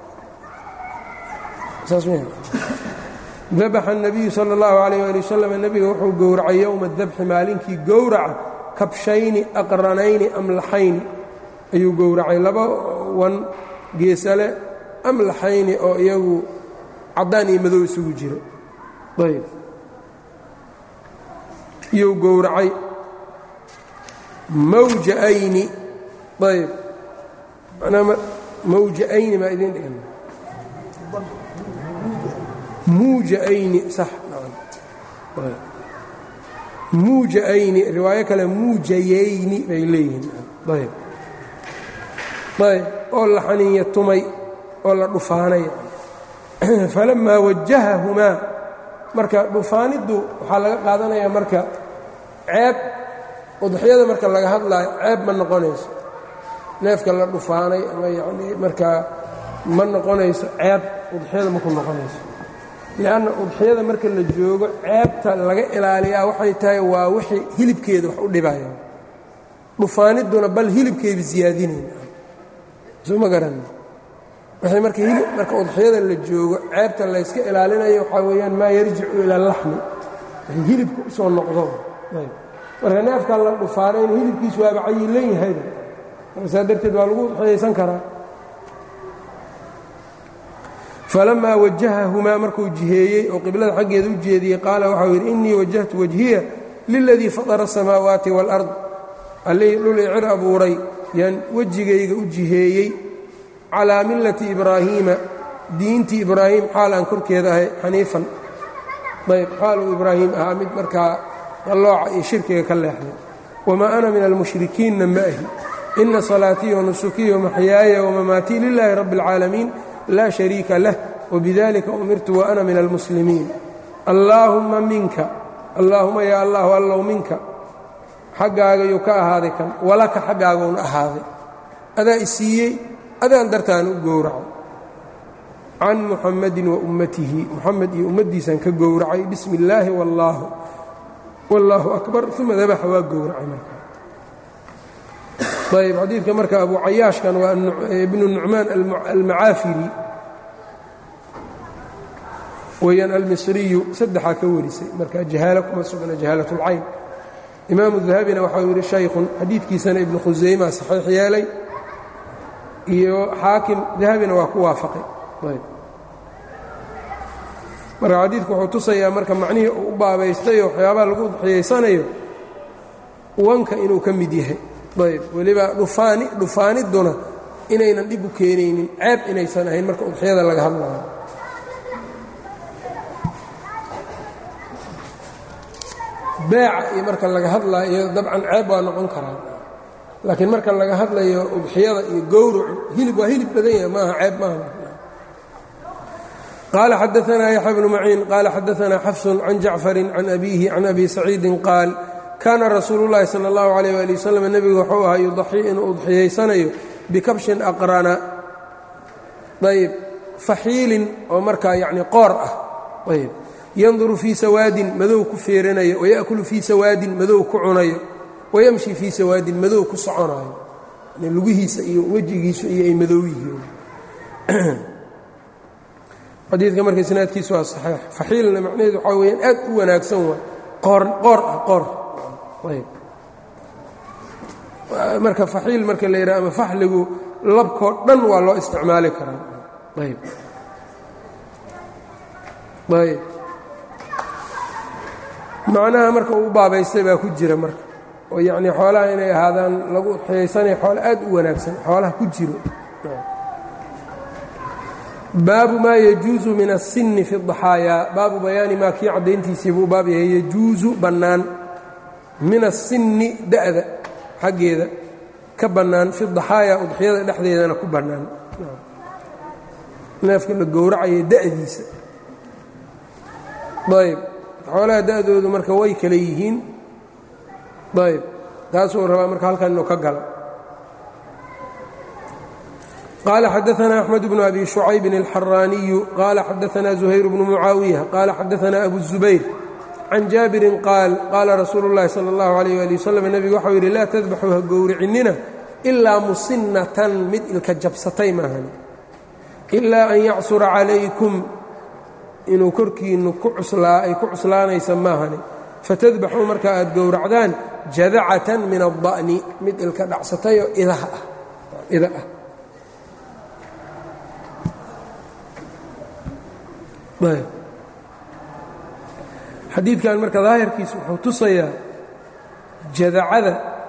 dabaxa الnabiyu salى اllahu عalayh ali wasalam nebiga wuxuu gowracay yowma dabxi maalinkii gowraca kabshayni aqranayni amlaxayni ayuu gowracay laba wan geesale amlaxayni oo iyagu caddaan iyo madow isugu jiro ayb iyuu gowracay mawjaayni ayb manaa mawjaayni maa idiin dhigan muujaayni sax muujaayni riwaayo kale muujayayni bay leeyihiin ayb ayb oo la xaniinya tumay oo la dhufaanay falammaa wajahahumaa marka dhufaaniddu waxaa laga qaadanayaa marka ceeb udxiyada marka laga hadlaayo ceeb ma noqonayso neefka la dhufaanay ama yanii markaa ma noqonayso ceeb udxiyada maku noqonayso lianna udxiyada marka la joogo ceebta laga ilaaliyaa waxay tahay waa wixii hilibkeeda wax u dhibaya dhufaanidduna bal hilibkeeda ziyaadinayn soo ma garan wixii marka hilib marka udxiyada la joogo ceebta layska ilaalinayo waxaa weeyaan maa yarjicu ila laxmi wixii hilibka u soo noqdo marka neefkan la dhufaanayna hilibkiisu waaba cayilan yahayba marka saa darteed waa lagu udxiyaysan karaa falamaa wajahahumaa markuu jiheeyey oo qiblada xaggeeda u jeediyey qaala waxau yidhi innii wajahtu wajhiya liladii fatara asamaawaati wاlard allihii dhul icir abuuray yaan wejigayga u jiheeyey calaa millati ibraahiima diintii ibraahim xaal aan korkeeda ahay xaniifan ayb xaal uu ibraahim ahaa mid markaa qallooca iyo shirkiga ka leexday wamaa ana min almushrikiinna ma ahi ina salaatii wanusukii wamaxyaaya wamamaatii lilaahi rabbi اlcaalamiin laa shariika lah wbidalika umirtu waana min almuslimiin allaahumma minka allaahuma yaa allahu allow minka xaggaagayuu ka ahaaday kan walaka xaggaaguuna ahaaday adaa i siiyey adaan dartaan u gowracay can muxamadin wa ummatihi muxamed iyo ummaddiisaan ka gowracay bismi illaahi wallaahu wallaahu akbar uma dabaxa waa gowracay markaa ayb xadiidka marka abu cayaashkan waa ibnu nucmaan almacaafiri weyaan almisriyu saddexaa ka warisay marka jahaalo kuma sugna jahaalat اlcayn imaamu dahabina waxau yidhi shaykhun xadiidkiisana ibnu khusayma saxiix yeelay iyo xaakim dahabina waa ku waafaqay marka xadiidku wuxuu tusayaa marka macnihii uu u baabaystayo waxyaabaha lagu udxiyaysanayo wanka inuu ka mid yahay ayb weliba dhufaani dhufaanidduna inaynan dhib u keenaynin ceeb inaysan ahayn marka udxiyada laga hadlayo beeca iyo marka laga hadlayo dabcan ceeb waa noqon karaa laakiin marka laga hadlayo udxiyada iyo gowracu hilib waa hilib badan yahay maaha ceeb maaha qaala xadaanaa yaxya bnu maciin qaala xadaanaa xafsun can jacfarin can abiihi can abi saciidin qaal kaana rasuulu llaahi sala allahu calayh waali wasalam nebigu wuxuu ahaa yudaxii inuu udxiyaysanayo bikabshin aqrana ayb faxiilin oo markaa yacni qoor ah ayb yanduru fii sawaadin madow ku feeranayo waya'kulu fii sawaadin madow ku cunayo wayamshi fii sawaadin madow ku soconayo lugihiisa iyo wejigiisu iyo ay madow yihiin xadiidka marka isnaadkiisu waa saxiix faxiilna macnaheedu waxaa weyaan aad u wanaagsan waay qoor qoor ah qoor ayb marka faxiil marka la yidhaha ama faxligu labkoo dhan waa loo isticmaali karaa ayb ayb macnaha marka uu baabaystay baa ku jira marka oo yacnii xoolaha inay ahaadaan lagu udxiyaysanaya xoolo aad u wanaagsan xoolaha ku jiro baabu maa yajuusu min aلsinni fi الضaxaayaa baabu bayaani maa kii caddayntiisii buu baab yahay yajuusu bannaan min aلsinni da'da xaggeeda ka bannaan fi daxaayaa udxiyada dhexdeedana ku bannaan neefka la gowracaya da'diisa ayb xoolaha da'doodu marka way kale yihiin ayb taasuu rabaa marka halkan inuu ka galo qaala xadaثna أxmed bnu abi شhucayb الxaraaniyu qaala xadaثna زuhayr bnu mucaawiya qaala xadaثna abu الزubayr can jaabirin qaal qaala rasuulu اllahi salى اllahu عalيh ali waslm nebigu waxau yidhi laa tadbaxuu ha gowricinina ilaa musinnatan mid ilka jabsatay maahan ilaa an yacsura calaykum inuu korkiinnu ay ku cuslaanaysa maahani fatadbaxuu marka aad gowracdaan jadacatan min aلda'ni mid ilka dhacsatayoo idaha ah ida ah xadiidkan marka daahirkiisa wuxuu tusayaa jadacada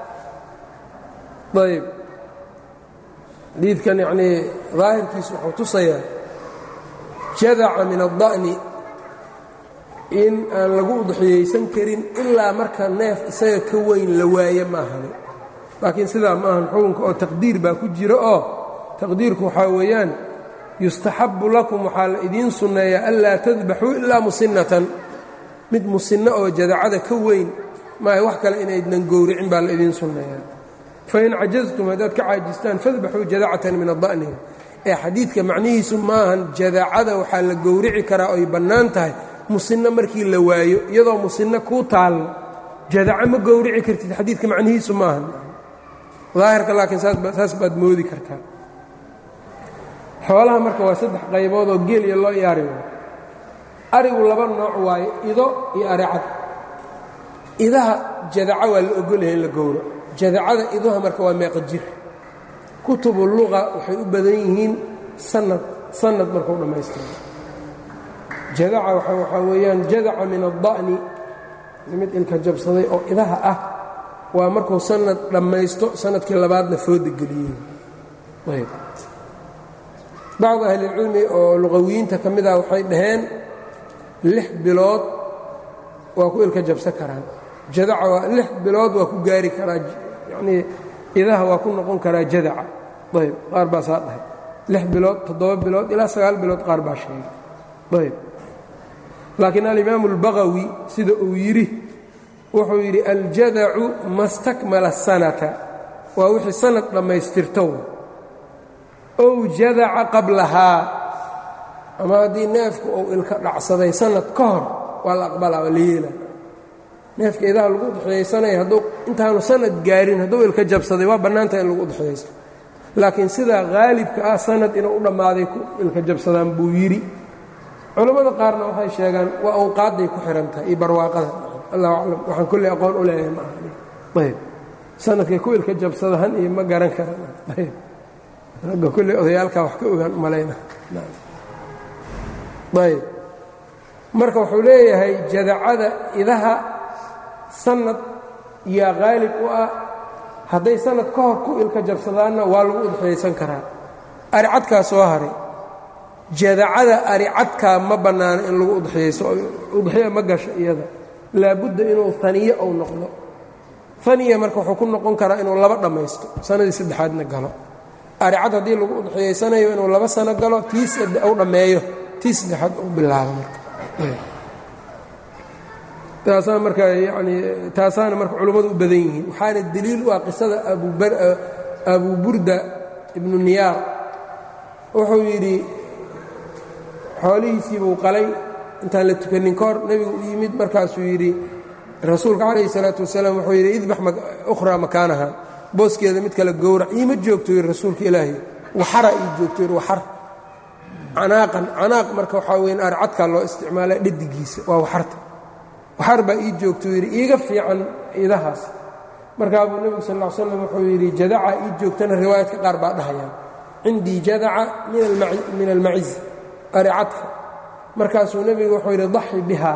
ayb xadiidkan yanii daahirkiisa wuxuu tusayaa jadaca min aلda'ni in aan lagu udxiyaysan karin ilaa marka neef isaga ka weyn la waaye maahani laakiin sidaa ma ahan xukunka oo taqdiir baa ku jira oo taqdiirku waxaa weeyaan yustaxabu lakum waxaa la idiin sunneeyaa anlaa tadbaxuu ilaa musinnatan mid musinno oo jadacada ka weyn maaha wax kale inaydnan gowricin baa la idiin sunneeyaa fain cajaztum haddaad ka caajistaan fadbaxuu jadacatan min ada'ni ee xadiidka macnihiisu maahan jadacada waxaa la gowrici karaa oy bannaan tahay musinno markii la waayo iyadoo musinno kuu taallo jadaco ma gowrici kartid xadiidka macnihiisu maahan daahirka laakiin saas baad moodi kartaa xoolaha marka waa saddex qaybood oo geeliya loo iyaari waayo arigu laba nooc waaye ido iyo aricad idaha jadaco waa la ogolyahay in la gowro jadacada iduha marka waa meeqa jir kutubu luqa waxay u badan yihiin sanad sanad markuu dhammaystiro jadaca waxaa weeyaan jadaca min adda'ni mid ilka jabsaday oo idaha ah waa markuu sanad dhammaysto sanadkii labaadna fooda geliyey ayb bacdu ahlilcilmi oo luqawiyiinta ka mid ah waxay dhaheen lix bilood waa ku ilka jabsan karaan jadaca waa lix bilood waa ku gaari karaa yanii idaha waa ku noqon karaa jadaca ayb qaar baa saa dhahay lix bilood toddoba bilood ilaa sagaal bilood qaar baa sheegay ayb laakiin alimaamu اlbagawi sida uu yidhi wuxuu yidhi aljadacu ma stakmala sanata waa wixii sanad dhammaystirto ow jadaca qablahaa ama haddii neefku uu ilka dhacsaday sanad ka hor waa la aqbalaa waa la yeela neefka idaha lagu udxiyaysanaya hadduu intaanu sanad gaarin hadduu ilka jabsaday waa bannaantaha in lagu udxiyaysto laakiin sidaa haalibka ah sanad inuu u dhammaaday ku ilka jabsadaan buu yidhi culammada qaarna waxay sheegaan waa awqaadday ku xihan tahay iyo barwaaqada allahu aclam waxaan kolley aqoon u leeyahay ma ahani ayb sanadkay ku ilka jabsada han iyo ma garan karan ayb ragga kolley odayaalkaa wax ka ogaan malayna ayb marka wuxuu leeyahay jadacada idaha sanad yaa haalib u ah hadday sanad ka hor ku ilka jabsadaanna waa lagu udxiyaysan karaa aricadkaa soo haray jadacada aricadkaa ma bannaano in lagu udxiyaysto udxiya ma gasho iyada laabudda inuu aniye ou noqdo aniya marka wuxuu ku noqon karaa inuu laba dhammaysto sanadii saddexaadna galo aricad haddii lagu udxiyaysanayo inuu laba sano galo tii u dhammeeyo tii saddexaad u bilaabo marka taasaa marka yanii taasaana marka culummadu u badan yihiin waxaana deliil u ah qisada abu burda ibnu niyaar wuxuu yidhi xoolihiisiibuu qalay intaan la tukanin ka hor nebigu u yimid markaasuu yidhi rasuulka calayhi salaatu wasalaam wuxuu yidhi idbax ukhraa makaanaha booskeeda mid kale gowrac iima joogto yidhi rasuulka ilaahi waxara ii joogto yidhi waxar canaaqan canaaq marka waxaa weyn arcadkaa loo isticmaala dhadigiisa waa waxarta waxar baa ii joogto yidhi iiga fiican idahaas markaa buu nebigu sal ll slam wuxuu yidhi jadaca ii joogtana riwaayadka qaar baa dhahayaan cindii jadaca min almaciz aricadka markaasuu nebigu wuxuu yidhi daxi biha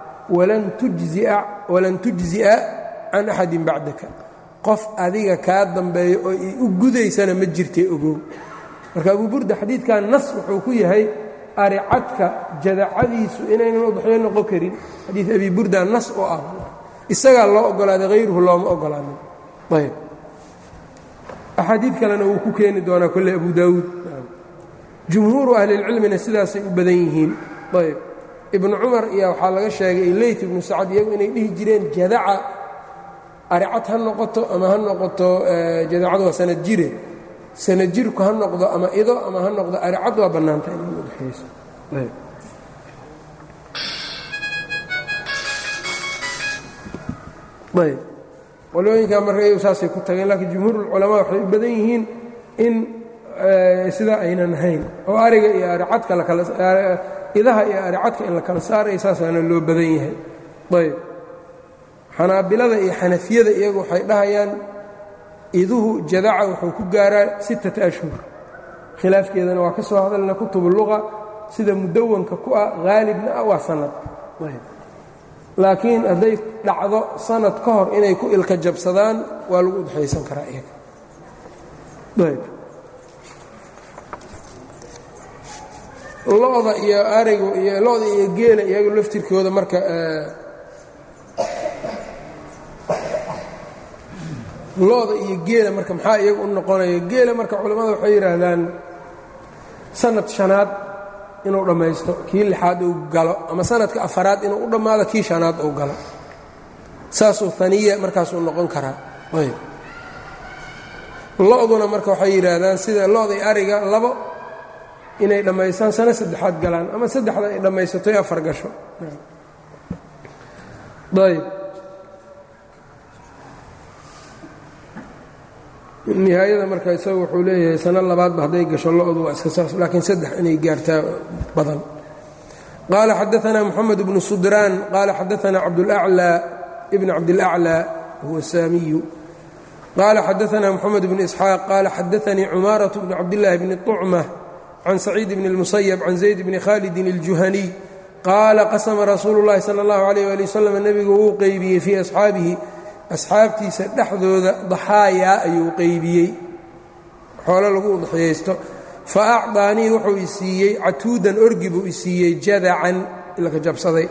walan tujzi'a can axadin bacdaka qof adiga kaa dambeeyo oo i u gudaysana ma jirtay ogow marka abu burda xadiidkan nas wuxuu ku yahay aricadka jadacadiisu inaynan udxyo noqon karin xadiid abi burda nas oo ah isagaa loo ogolaaday hayruhu looma ogolaanin ayb axaadiid kalena wuu ku keeni doonaa kolle abu daawuud jumhuuru ahlilcilmina sidaasay u badan yihiin ayb ibnu cumar iyo waxaa laga sheegay leyt ibnu sacad iyagu inay dhihi jireen jadaca aricad ha noqoto ama ha noqoto jadacadu waa sanad jire sanad jirku ha noqdo ama ido ama ha noqdo aricad waa bannaanta in lagu udxiyayso ayb qolooyinkaa marka iyagu saasay ku tageen laakiin jumhuurulculamaa waxay u badan yihiin in sidaa aynan ahayn oo ariga iyo aricadka lakalidaha iyo aricadka in la kala saaraya saasaana loo badan yahay ayb xanaabilada iyo xanafiyada iyagu waxay dhahayaan iduhu jadaca wuxuu ku gaaraa sittata ashhur khilaafkeedana waa ka soo hadalna kutubu luqa sida mudawanka ku ah haalibna ah waa sanad laakiin hadday dhacdo sanad ka hor inay ku ilka jabsadaan waa lagu udxaysan karaa iyaga ayb lo-da iyo arigu iyo lo-da iyo geela iyagu laftirkooda marka lo-da iyo geela marka maxaa iyagu u noqonaya geela marka culimmada waxay yidhaahdaan sanad shanaad inuu dhammaysto kii lixaad uu galo ama sanadka afaraad inuu u dhammaado kii shanaad uu galo saasuu aniya markaasuu noqon karaa ayb lo-duna marka waxay yidhaahdaan sida lo-day ariga labo inay dhammaystaan sano saddexaad galaan ama saddexda ay dhammaysato ee afar gasho ayb nihaayada marka isaga wuxuu leeyahay sano labaadba hadday gasho lo-du waa iska saas laakiin saddex inay gaartaa badan qaala xadaanaa moxamed bnu sudraan qaala xadaanaa cabdulaclى ibn cabdilaclى huwa saamiyu qaala xadaanaa moxamed bnu isxaaq qaala xadaanii cumaaraة bnu cabdillaahi bni طucma can saciid bni اlmusayab can zayd bni khalidin اljuhaniy qaala qasama rasuulu اllahi salى اllahu alayh ali wasalam nebigu wuu qeybiyey fii asxaabihi asxaabtiisa dhexdooda daxaayaa ayuu qeybiyey xoolo lagu udxiyaysto fa acdaanii wuxuu i siiyey catuudan orgi buu i siiyey jadacan ilka jabsaday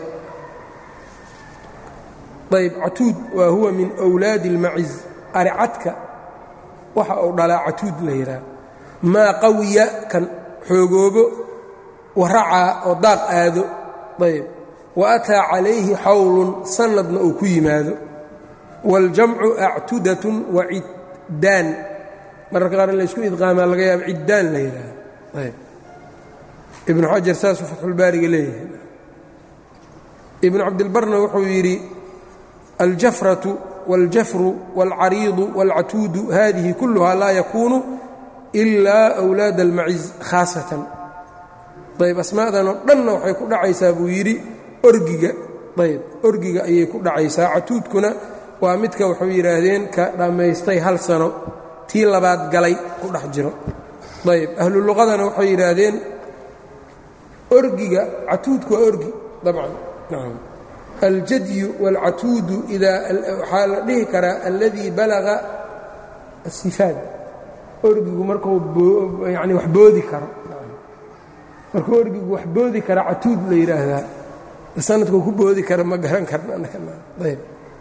ayb catuud waa huwa min wlaadi اlmaciz aricadka waxa uu dhalaa catuud la yidhaah maa qawiya kan xoogoobo waracaa oo daaq aado ayb wa ataa calayhi xawlun sanadna uu ku yimaado wاljamcu actudatun wa ciddaan mararka qaar in laysku idqaamaa laga yaaba ciddaan la yidhaah ayb ibnu xajar saasuu fatxulbaariga leeyahay ibnu cabdilbarna wuxuu yidhi aljafratu wاljafru wاlcariidu wاlcatuudu hadihi kulluha laa yakuunu ilaa أwlaad اlmaciz khaasatan ayb asmaadan oo dhanna waxay ku dhacaysaa buu yidhi orgiga ayb orgiga ayay ku dhacaysaa catuudkuna waa midka waxay yidhaahdeen ka dhammaystay hal sano tii labaad galay ku dhex jiro ayb ahlu luqadana waxay yidhaahdeen orgiga catuudku waa orgi dabcan nacam aljadyu wاlcatuudu idaa waxaa la dhihi karaa alladii balaga asifaad orgigu markuu yani wax boodi karo markuu orgigu wax boodi kara catuud la yidhaahdaa sanadkuu ku boodi kara ma garan karna ayb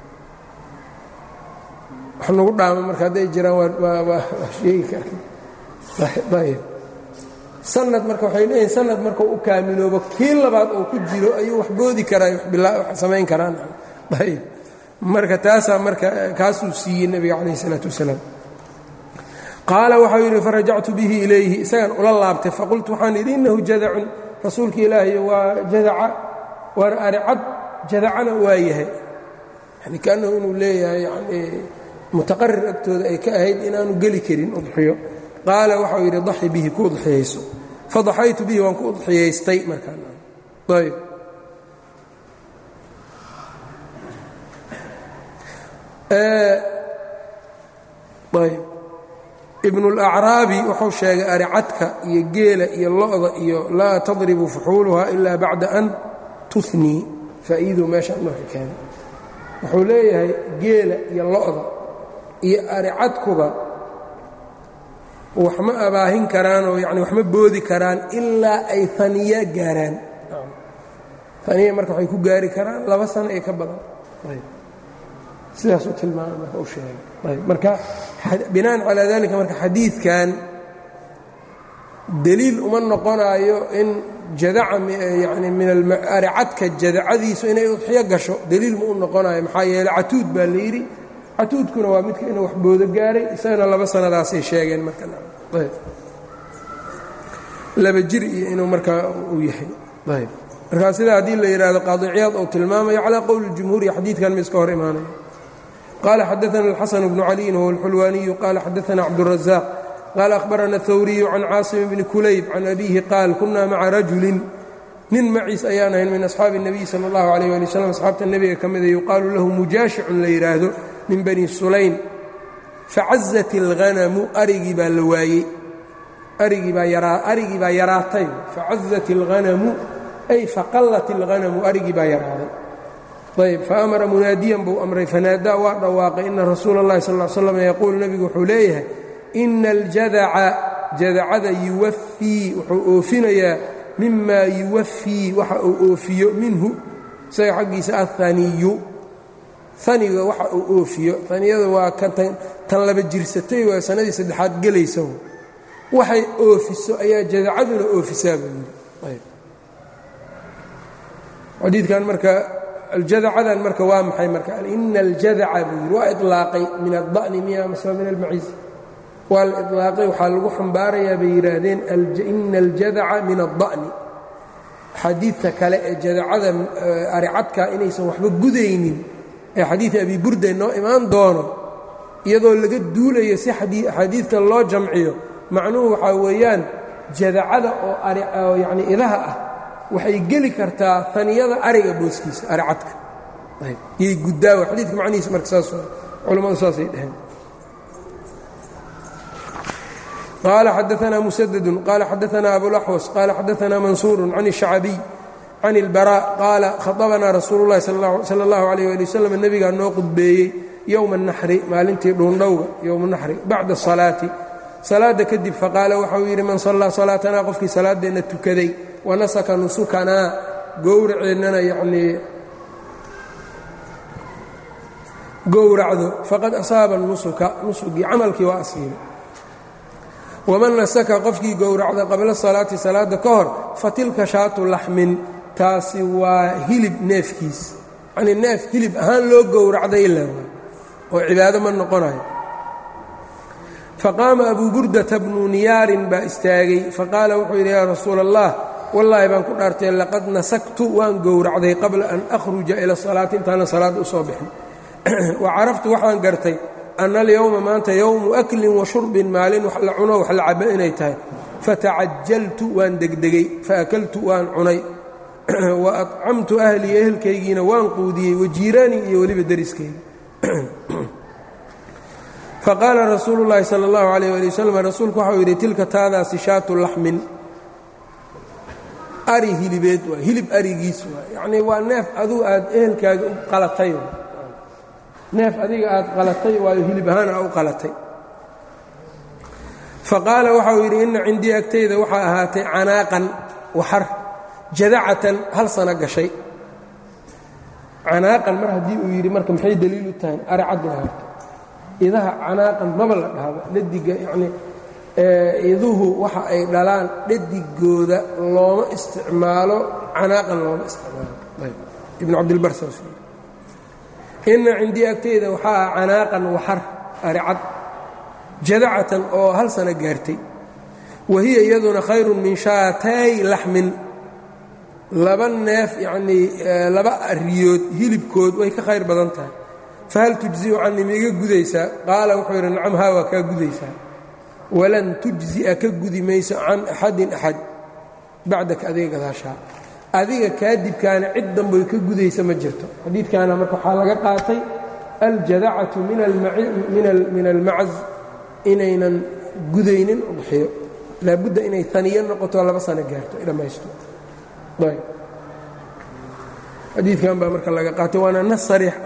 wax nagu dhaama marka hadday jiraan waa sheegi kara ayb sanad marka waxay leeyihin sanad markuu u kaamiloobo kii labaad oo ku jiro ayuu wax boodi karaa wax samayn karaan ayb marka taasaa marka kaasuu siiyey nebiga calayh isalaatu wasalaam qaala waxau yidhi farajactu bihi ilayhi isagaan ula laabtay faqultu waxaan idhi innahu jadacun rasuulka ilaahay waa jadaca waana aricad jadacana waa yahay yani kaannahu inuu leeyahay yani mutaqarir agtooda ay ka ahayd inaanu geli karin udxiyo qaala waxau yidhi daxi bihi ku udxiyayso fadaxaytu bihi waan ku udxiyaystay markaayb ayb ibnulacraabi wuxuu sheegay aricadka iyo geela iyo lo-da iyo laa tadribu fuxuuluha ilaa bacda an tunii faa'iiduu meeshaan marka keenay wuxuu leeyahay geela iyo lo-da iyo aricadkuba wax ma abaahin karaan oo yani wax ma boodi karaan ilaa ay aniya gaaraan aniya marka waxay ku gaari karaan laba sano ee ka badan sidaasuu tilmaamay marka u sheegay ayb marka binaan calaa dalika marka xadiidkan deliil uma noqonaayo in jadaca yani min aricadka jadacadiisu inay udxiyo gasho deliil ma u noqonayo maxaa yeeley catuud baa la yidhi catuudkuna waa midka inuu wax boodo gaaray isagana laba sanadaasay sheegeen markalaba jir iyo inuu markaa uu yahay ayb markaa sidaa haddii la yidhaahdo qaadiciyaad uu tilmaamayo calaa qowli اjumhuuri xadiidkan ma iska hor imaanaya qaala xadaana اlxasan bnu caliyin huwa اlxulwaaniyu qaala xadaana cabduلrazaaq qaala ahbarana اthawriyu can caasim bni kulayb can abihi qaal kuna maca rajulin nin maciis ayaan ahayn min asxaabi الnabiy salى اllahu alayh ali wslam asxaabta nebiga ka mida yuqaalu lahu mujaashicun la yidhaahdo min bani sulaym facazat اlghanamu arigii baa la waayey arigii baa yaraatay facazat اlghanamu ay faqallat اlghanamu arigii baa yaraaday ayb faamara munaadiyan buu amray fanaadaa waa dhawaaqay ina rasuula اllahi sal ll slam yaquulu nebigu wuxuu leeyahay ina aljadaca jadacada yuwafii wuxuu oofinayaa mima yuwafii waxa uu oofiyo minhu isaga xaggiisa aلhaniyu aniga waxa uu oofiyo aniyada waa tan laba jirsatay waa sanadii saddexaad gelaysa waxay oofiso ayaa jadacaduna oofisaa buu yidhi xadiidkan marka aljadacadan marka waa maxay marka ina aljadaca buu yidhi waa ilaaqay min aلda'ni miya mase min almaciis waa la ilaaqay waxaa lagu xambaarayaa bay yidhaahdeen ina aljadaca min aلda'ni xadiidta kale ee jadacada aricadka inaysan waxba gudaynin ee xadiid abi burda noo imaan doono iyadoo laga duulayo si axaadiidka loo jamciyo macnuhu waxaa weeyaan jadacada oo yani idaha ah waxay geli kartaa aniyada ariga booskiisa aricadka yay gudaawa xadiidka macnihiisa marka saas culammadu saasay dhaheen qaala xadaanaa musadadun qaala xadaanaa abulaxwas qaala xadaanaa mansuuru can الshacbiy can اlbarا qaala khaطabanaa rasuulu اllahi salى اllahu عalيh ali waslm nebigaa noo qudbeeyey yowma الnaxri maalintii dhuundhowga yowma naxri bacda الsalaati salaadda kadib faqaala waxauu yidhi man sallaa salaatanaa qofkii salaaddeenna tukaday wanasaka nusukanaa gowraceennana yacnii gowracdo faqad asaaba nusuka nusugii camalkii waa asiibay waman nasaka qofkii gowracda qabla salaati salaadda ka hor fatilka shaatu laxmin taasi waa hilib neefkiis yacnii neef hilib ahaan loo gowracday le oo cibaado ma noqonayo faqaama abuu burdata bnu niyaarin baa istaagay faqaala wuxuu yidhi yaa rasuula allah wallaahi baan ku dhaartay laqad nasaktu waan gowracday qabla an akhruja ila salaati intaanan salaadda u soo bixin wa caraftu waxaan gartay anna alyowma maanta yowmu aklin wa shurbin maalin wax la cuno wax la cabo inay tahay fatacajaltu waan degdegay faakaltu waan cunay wa acamtu ahlii ehelkaygiina waan quudiyey wa jiiraanii iyo weliba deriskayga faqaala rasuulu llaahi sala allahu calayh ali wasalam rasuulku waxau yidhi tilka taadaasi shaatu laxmin ari hilibeed waa hilib arigiis waa yacnii waa neef aduu aad ehelkaaga u qalatay neef adiga aad qalatay waayo hilib ahaan aa u qalatay faqaala waxauu yidhi inna cindii agtayda waxaa ahaatay canaaqan waxar jadacatan hal sano gashay canaaqan mar haddii uu yidhi marka maxay daliil u tahay ari cad la harto idaha canaaqan maba la dhahaba dhadiga yacnii iduhu waxa ay dhalaan dhadigooda looma isticmaalo canaaqan looma isticmaalo ayb ibnu cabdilbar saas inna cindii agteyda waxaa ah canaaqan waxar ari cad jadacatan oo hal sano gaartay wa hiya iyaduna khayrun min shaatay laxmin laba neef yacnii laba ariyood hilibkood way ka khayr badan tahay fahal tujzi'u canii miiga gudaysaa qaala wuxuu yidhi nacam haa waa kaa gudaysaa walan tujzi'a ka gudi mayso can axadin axad bacdaka adiga gadaashaa adiga kaadibkaana cid damboy ka gudaysa ma jirto xadiidkaana marka waxaa laga qaatay aljadacatu min almacaz inaynan gudaynin udxiyo laabudda inay aniyo noqoto laba sano gaarto ay dhammaysto xadiidkan baa marka laga qaatay waana nas sariix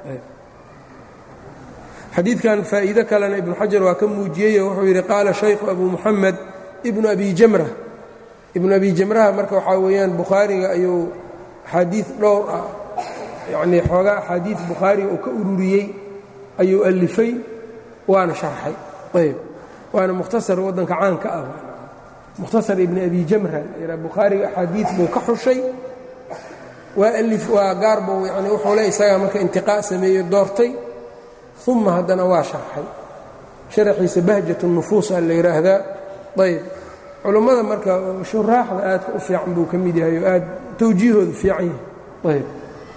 xadiidkan faa'iido kalena ibnu xajar waa ka muujiyey wuxuu yidhi qaala shaykhu abu muxamed ibnu abi jamra ibnu abi jamraha marka waxaa weeyaan bukhaariga ayuu axaadiid dhowr ah yacnii xoogaa axaadiid bukhaariga uu ka ururiyey ayuu alifay waana sharxay ayb waana mukhtasar waddanka caanka ah mukhtasar ibni abi jamra bukhaariga axaadiid buu ka xushay waa alif waa gaar buu yani wuxuu le isagaa marka intiqaa' sameeyo doortay uma haddana waa sharxay sharaxiisa bahjat nufuus a la yidhaahdaa ayb culummada marka shuraaxda aadka u fiican buu ka mid yahay oo aad tawjiihoodu fiican yahay ayb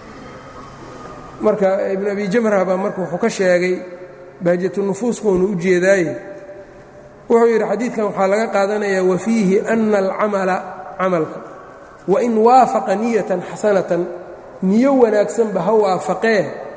marka ibn abi jamrah baa marka wuxuu ka sheegay bahjatunufuuskuna u jeedaaye wuxuu yidhi xadiidkan waxaa laga qaadanayaa wafiihi ana alcamala camalka wain waafaqa niyatan xasanatan niyo wanaagsanba ha waafaqee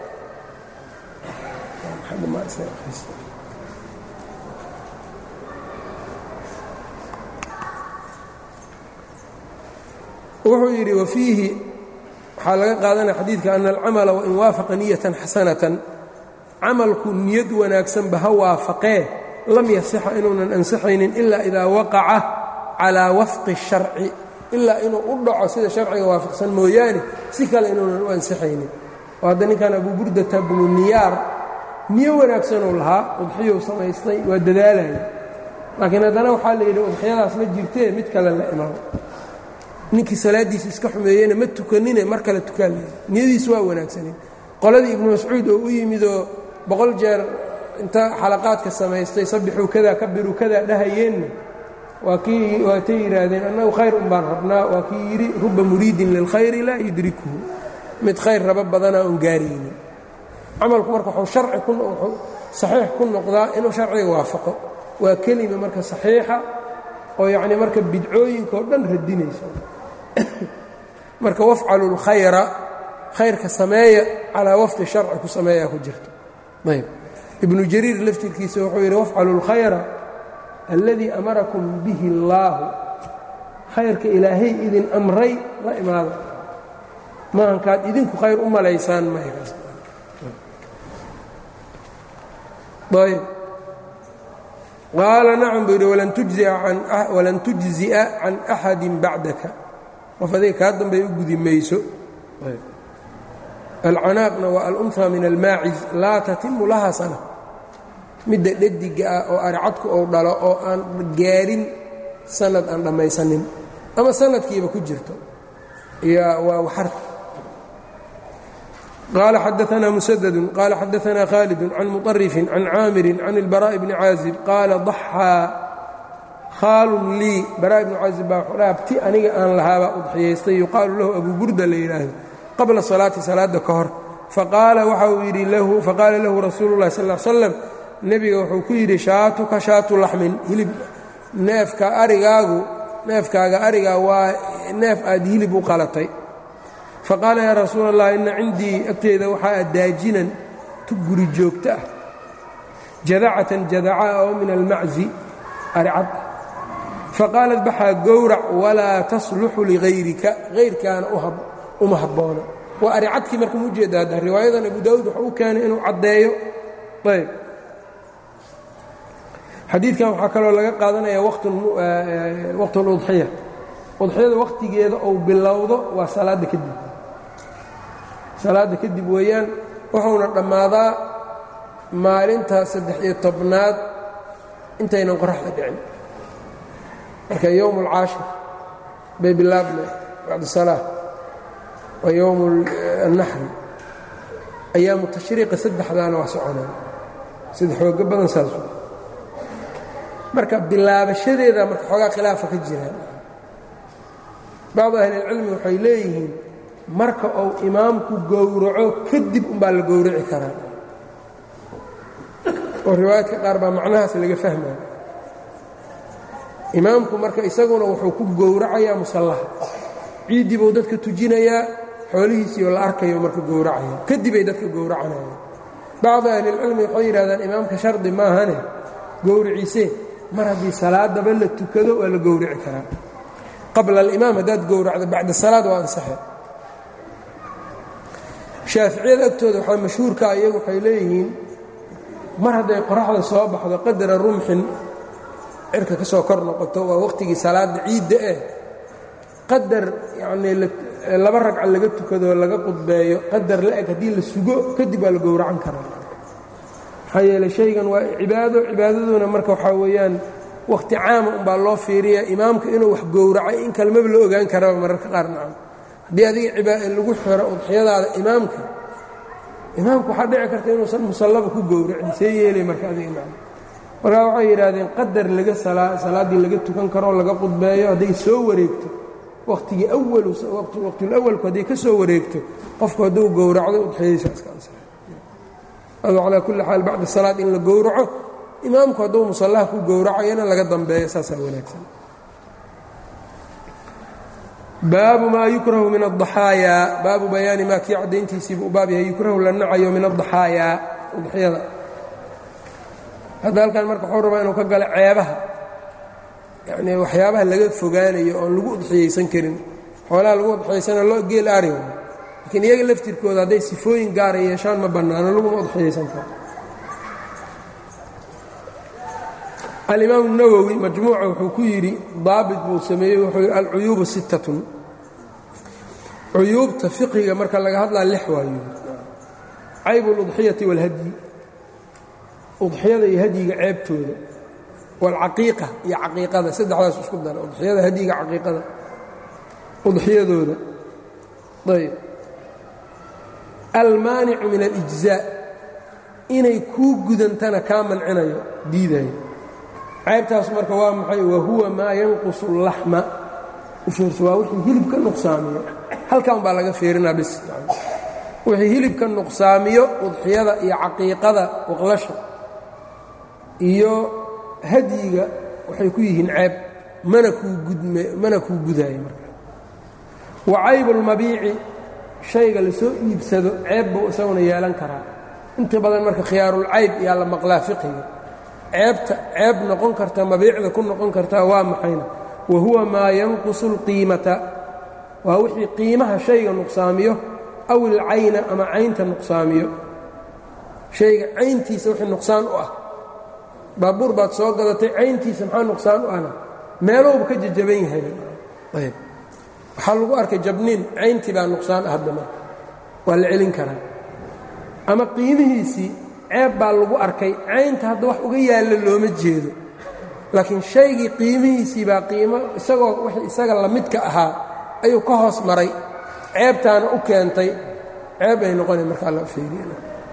wuxuu yidhi wafiihi waxaa laga qaadanaya xadiidka ana alcamala wain waafaqa niyatan xasanatan camalku niyad wanaagsanba ha waafaqee lam yasixa inuunan ansixaynin ilaa idaa waqaca calaa wafqi الsharci ilaa inuu u dhaco sida sharciga waafaqsan mooyaane si kale inuunan u ansixaynin oo hadda ninkan abu burdata bnu niyaar niyo wanaagsanuu lahaa udxiyou samaystay waa dadaalaya laakiin haddana waxaa la yidhi udxiyadaas ma jirtee mid kale la imaamo ninkii salaaddiisa iska xumeeyeyna ma tukanine mar kale tukaan leeya niyadiisu waa wanaagsaneed qoladii ibnu mascuud oo u yimidoo boqol jeer inta xalaqaadka samaystay sabixuu kadaa kabiruu kadaa dhahayeenna waa kii waatay yidhaahdeen annagu khayr un baan rabnaa waa kii yidhi ruba muriidin lilkhayri laa yudrikuhu mid khayr rabo badanaa un gaaraynin camalku marka wuxuu sharci ku wuxuu saxiix ku noqdaa inuu sharciga waafaqo waa kelima marka saxiixa oo yacnii marka bidcooyinka oo dhan radinayso marka wafcalu اlkhayra khayrka sameeya calaa wafqi sharci ku sameeyaa ku jirto ayb ibnu jariir laftirkiisa wuxuu yidhi wafcalu اlkhayra alladii amarakum bihi اllaahu khayrka ilaahay idin amray la imaada maahankaad idinku khayr u malaysaan mayayb qaala nacam buu yidhi walan tujzi'a can axadi bacdaka qof adiga kaa dambey u gudi mayso alcanaaqna waa alunha min almaaciz laa tatimu laha sana midda dhadiga ah oo aricadku ou dhalo oo aan gaarin sanad aan dhammaysanin ama sanadkiiba ku jirto waa waxarta qaala xadaanaa musadadu qaala xadaanaa khaalid can muطarifin can caamirin can اlbaraaءi bni caazib qaala daxaa khaalun lii baraa ibnu caazib baa wuxuu dhaha abti aniga aan lahaabaa udxiyaystay yuqaalu lahu abu burda la yidhaahdo qabla salaati salaadda ka hor faqaala waxa uu yidhi lahu faqaala lahu rasuulu llahi sal l slam nebiga wuxuu ku yidhi shaatuka shaatu laxmin hilib neefka arigaagu neefkaaga arigaa waa neef aad hilib u qalatay faqaala yaa rasuula allah inna cindii agteeda waxaa daajinan tu guri joogto ah jadacatan jadaca oo min almaczi aricad ah faqaalat baxaa gowrac walaa tasluxu ligayrika hayrkaana uma habboona waa aricadkii marka mu ujeeda hadda riwaayadan abu daawuud wuxuu u keenay inuu caddeeyo ayb xadiidkan waxaa kaloo laga qaadanaya waqt اludxiya udxiyada wakhtigeeda ou bilowdo waa salaadda kadib salaadda kadib weeyaan wuxuuna dhammaadaa maalinta saddex iyo tobnaad intaynan qoraxda dhicin marka yowm اlcaashir bay bilaabmay bacda salaa waa yowm الnaxri ayaamu tashriiqa saddexdaana waa soconaa sida xoogo badan saas marka bilaabashadeeda marka xoogaa khilaafa ka jiraan bacdu ahlilcilmi waxay leeyihiin marka uu imaamku gowraco kadib umbaa la gowraci karaa oo riwaayaadka qaar baa macnahaas laga fahmaya imaamku marka isaguna wuxuu ku gowracayaa musallaha ciiddii buu dadka tujinayaa xoolihiisiioo la arkayo marka gowracaya kadibay dadka gowracanayaan bacdu ahlilcilmi waxay yidhahdaan imaamka shardi maahane gowriciisee mar haddii salaadaba la tukado waa la gowrici karaa qabla alimaam haddaad gowracdo bacda salaad waa ansaxe shaaficiyada agtooda waxaa mashhuurkaa iyagu waxay leeyihiin mar hadday qoraxda soo baxdo qadara rumxin cirka ka soo kor noqoto waa wakhtigii salaadda ciidda eh qadar yacnii laba ragca laga tukado laga qudbeeyo qadar la-eg haddii la sugo kadib waa la gowracan karaa maxaa yeeley shaygan waa cibaado cibaadaduna marka waxaa weeyaan wakhti caama umbaa loo fiiriya imaamka inuu wax gowracay in kalmaba la ogaan karaba mararka qaar nacam haddii adiga lagu xiro udxiyadaada imaamka imaamka waxaa dhici karta inuusan musallaba ku gowracin see yeelay marka adiga nacam markaa waxay yidhaahdeen qadar laga salaaddii laga tukan karoo laga qudbeeyo hadday soo wareegto wakhtigii awalu waqtulawalku hadday ka soo wareegto qofku hadduu gowracdo udxiyadiisa iska ansaxay ado calaa kulli xaal bacda salaad in la gowraco imaamku hadduu musallaha ku gowracayana laga dambeeyo saasaa wanaagsan baabu maa yukrahu min addaxaayaa baabu bayaani maa kii caddayntiisiibu u baab yahay yukrahu la nacayo min addaxaayaa udxiyada hadda halkan marka wuxuu rabaa inuu ka galo ceebaha yacnii waxyaabaha laga fogaanayo oon lagu udxiyaysan karin xoolaha lagu udxiyaysana loo geel ari laakiin iyaga laftirkooda hadday sifooyin gaara yeeshaan ma bannaano laguma udxiyaysan karo alimaamu nawowi majmuuca wuxuu ku yidhi daabit buu sameeyey wuxuu yidhi alcuyuubu sittatun cuyuubta fiqiga marka laga hadlaa lix waayo caybu aludxiyati waalhadyi udxiyada iyo hadyiga ceebtooda waalcaqiiqa iyo caqiiqada saddexdaas isku dara udxiyada hadyiga caqiiqada udxiyadooda ayb almaanicu min alijzaa inay kuu gudantana kaa mancinayo diidayo ceybtaas marka waa maxay wahuwa maa yanqusu اlaxma ufiirso waa wixii hilib ka nuqsaamiyo halkan baa laga fiirinaa bis wixii hilib ka nuqsaamiyo udxiyada iyo caqiiqada waqlasha iyo hadyiga waxay ku yihiin ceeb mana kuu gudme mana kuu gudaayo marka wa caybu اlmabiici shayga lasoo iibsado ceeb buu isaguna yeelan karaa inta badan marka khiyaarulcayb yaa la maqlaa fiqiga ceebta ceeb noqon karta mabiicda ku noqon kartaa waa maxayna wa huwa maa yanqusu اlqiimata waa wixii qiimaha shayga nuqsaamiyo aw ilcayna ama caynta nuqsaamiyo shayga cayntiisa wixii nuqsaan u ah baabuur baad soo gadatay cayntiisa maxaa nuqsaan u ana meelowba ka jajaban yahay ayb waxaa lagu arkay jabniin cayntii baa nuqsaan ah hadda marka waa la celin karaa ama qiimihiisii ceeb baa lagu arkay caynta hadda wax uga yaalla looma jeedo laakiin shaygii qiimihiisii baa qiimo isagoo wixii isaga lamidka ahaa ayuu ka hoos maray ceebtaana u keentay ceeb ay noqonay markaa la fiiriya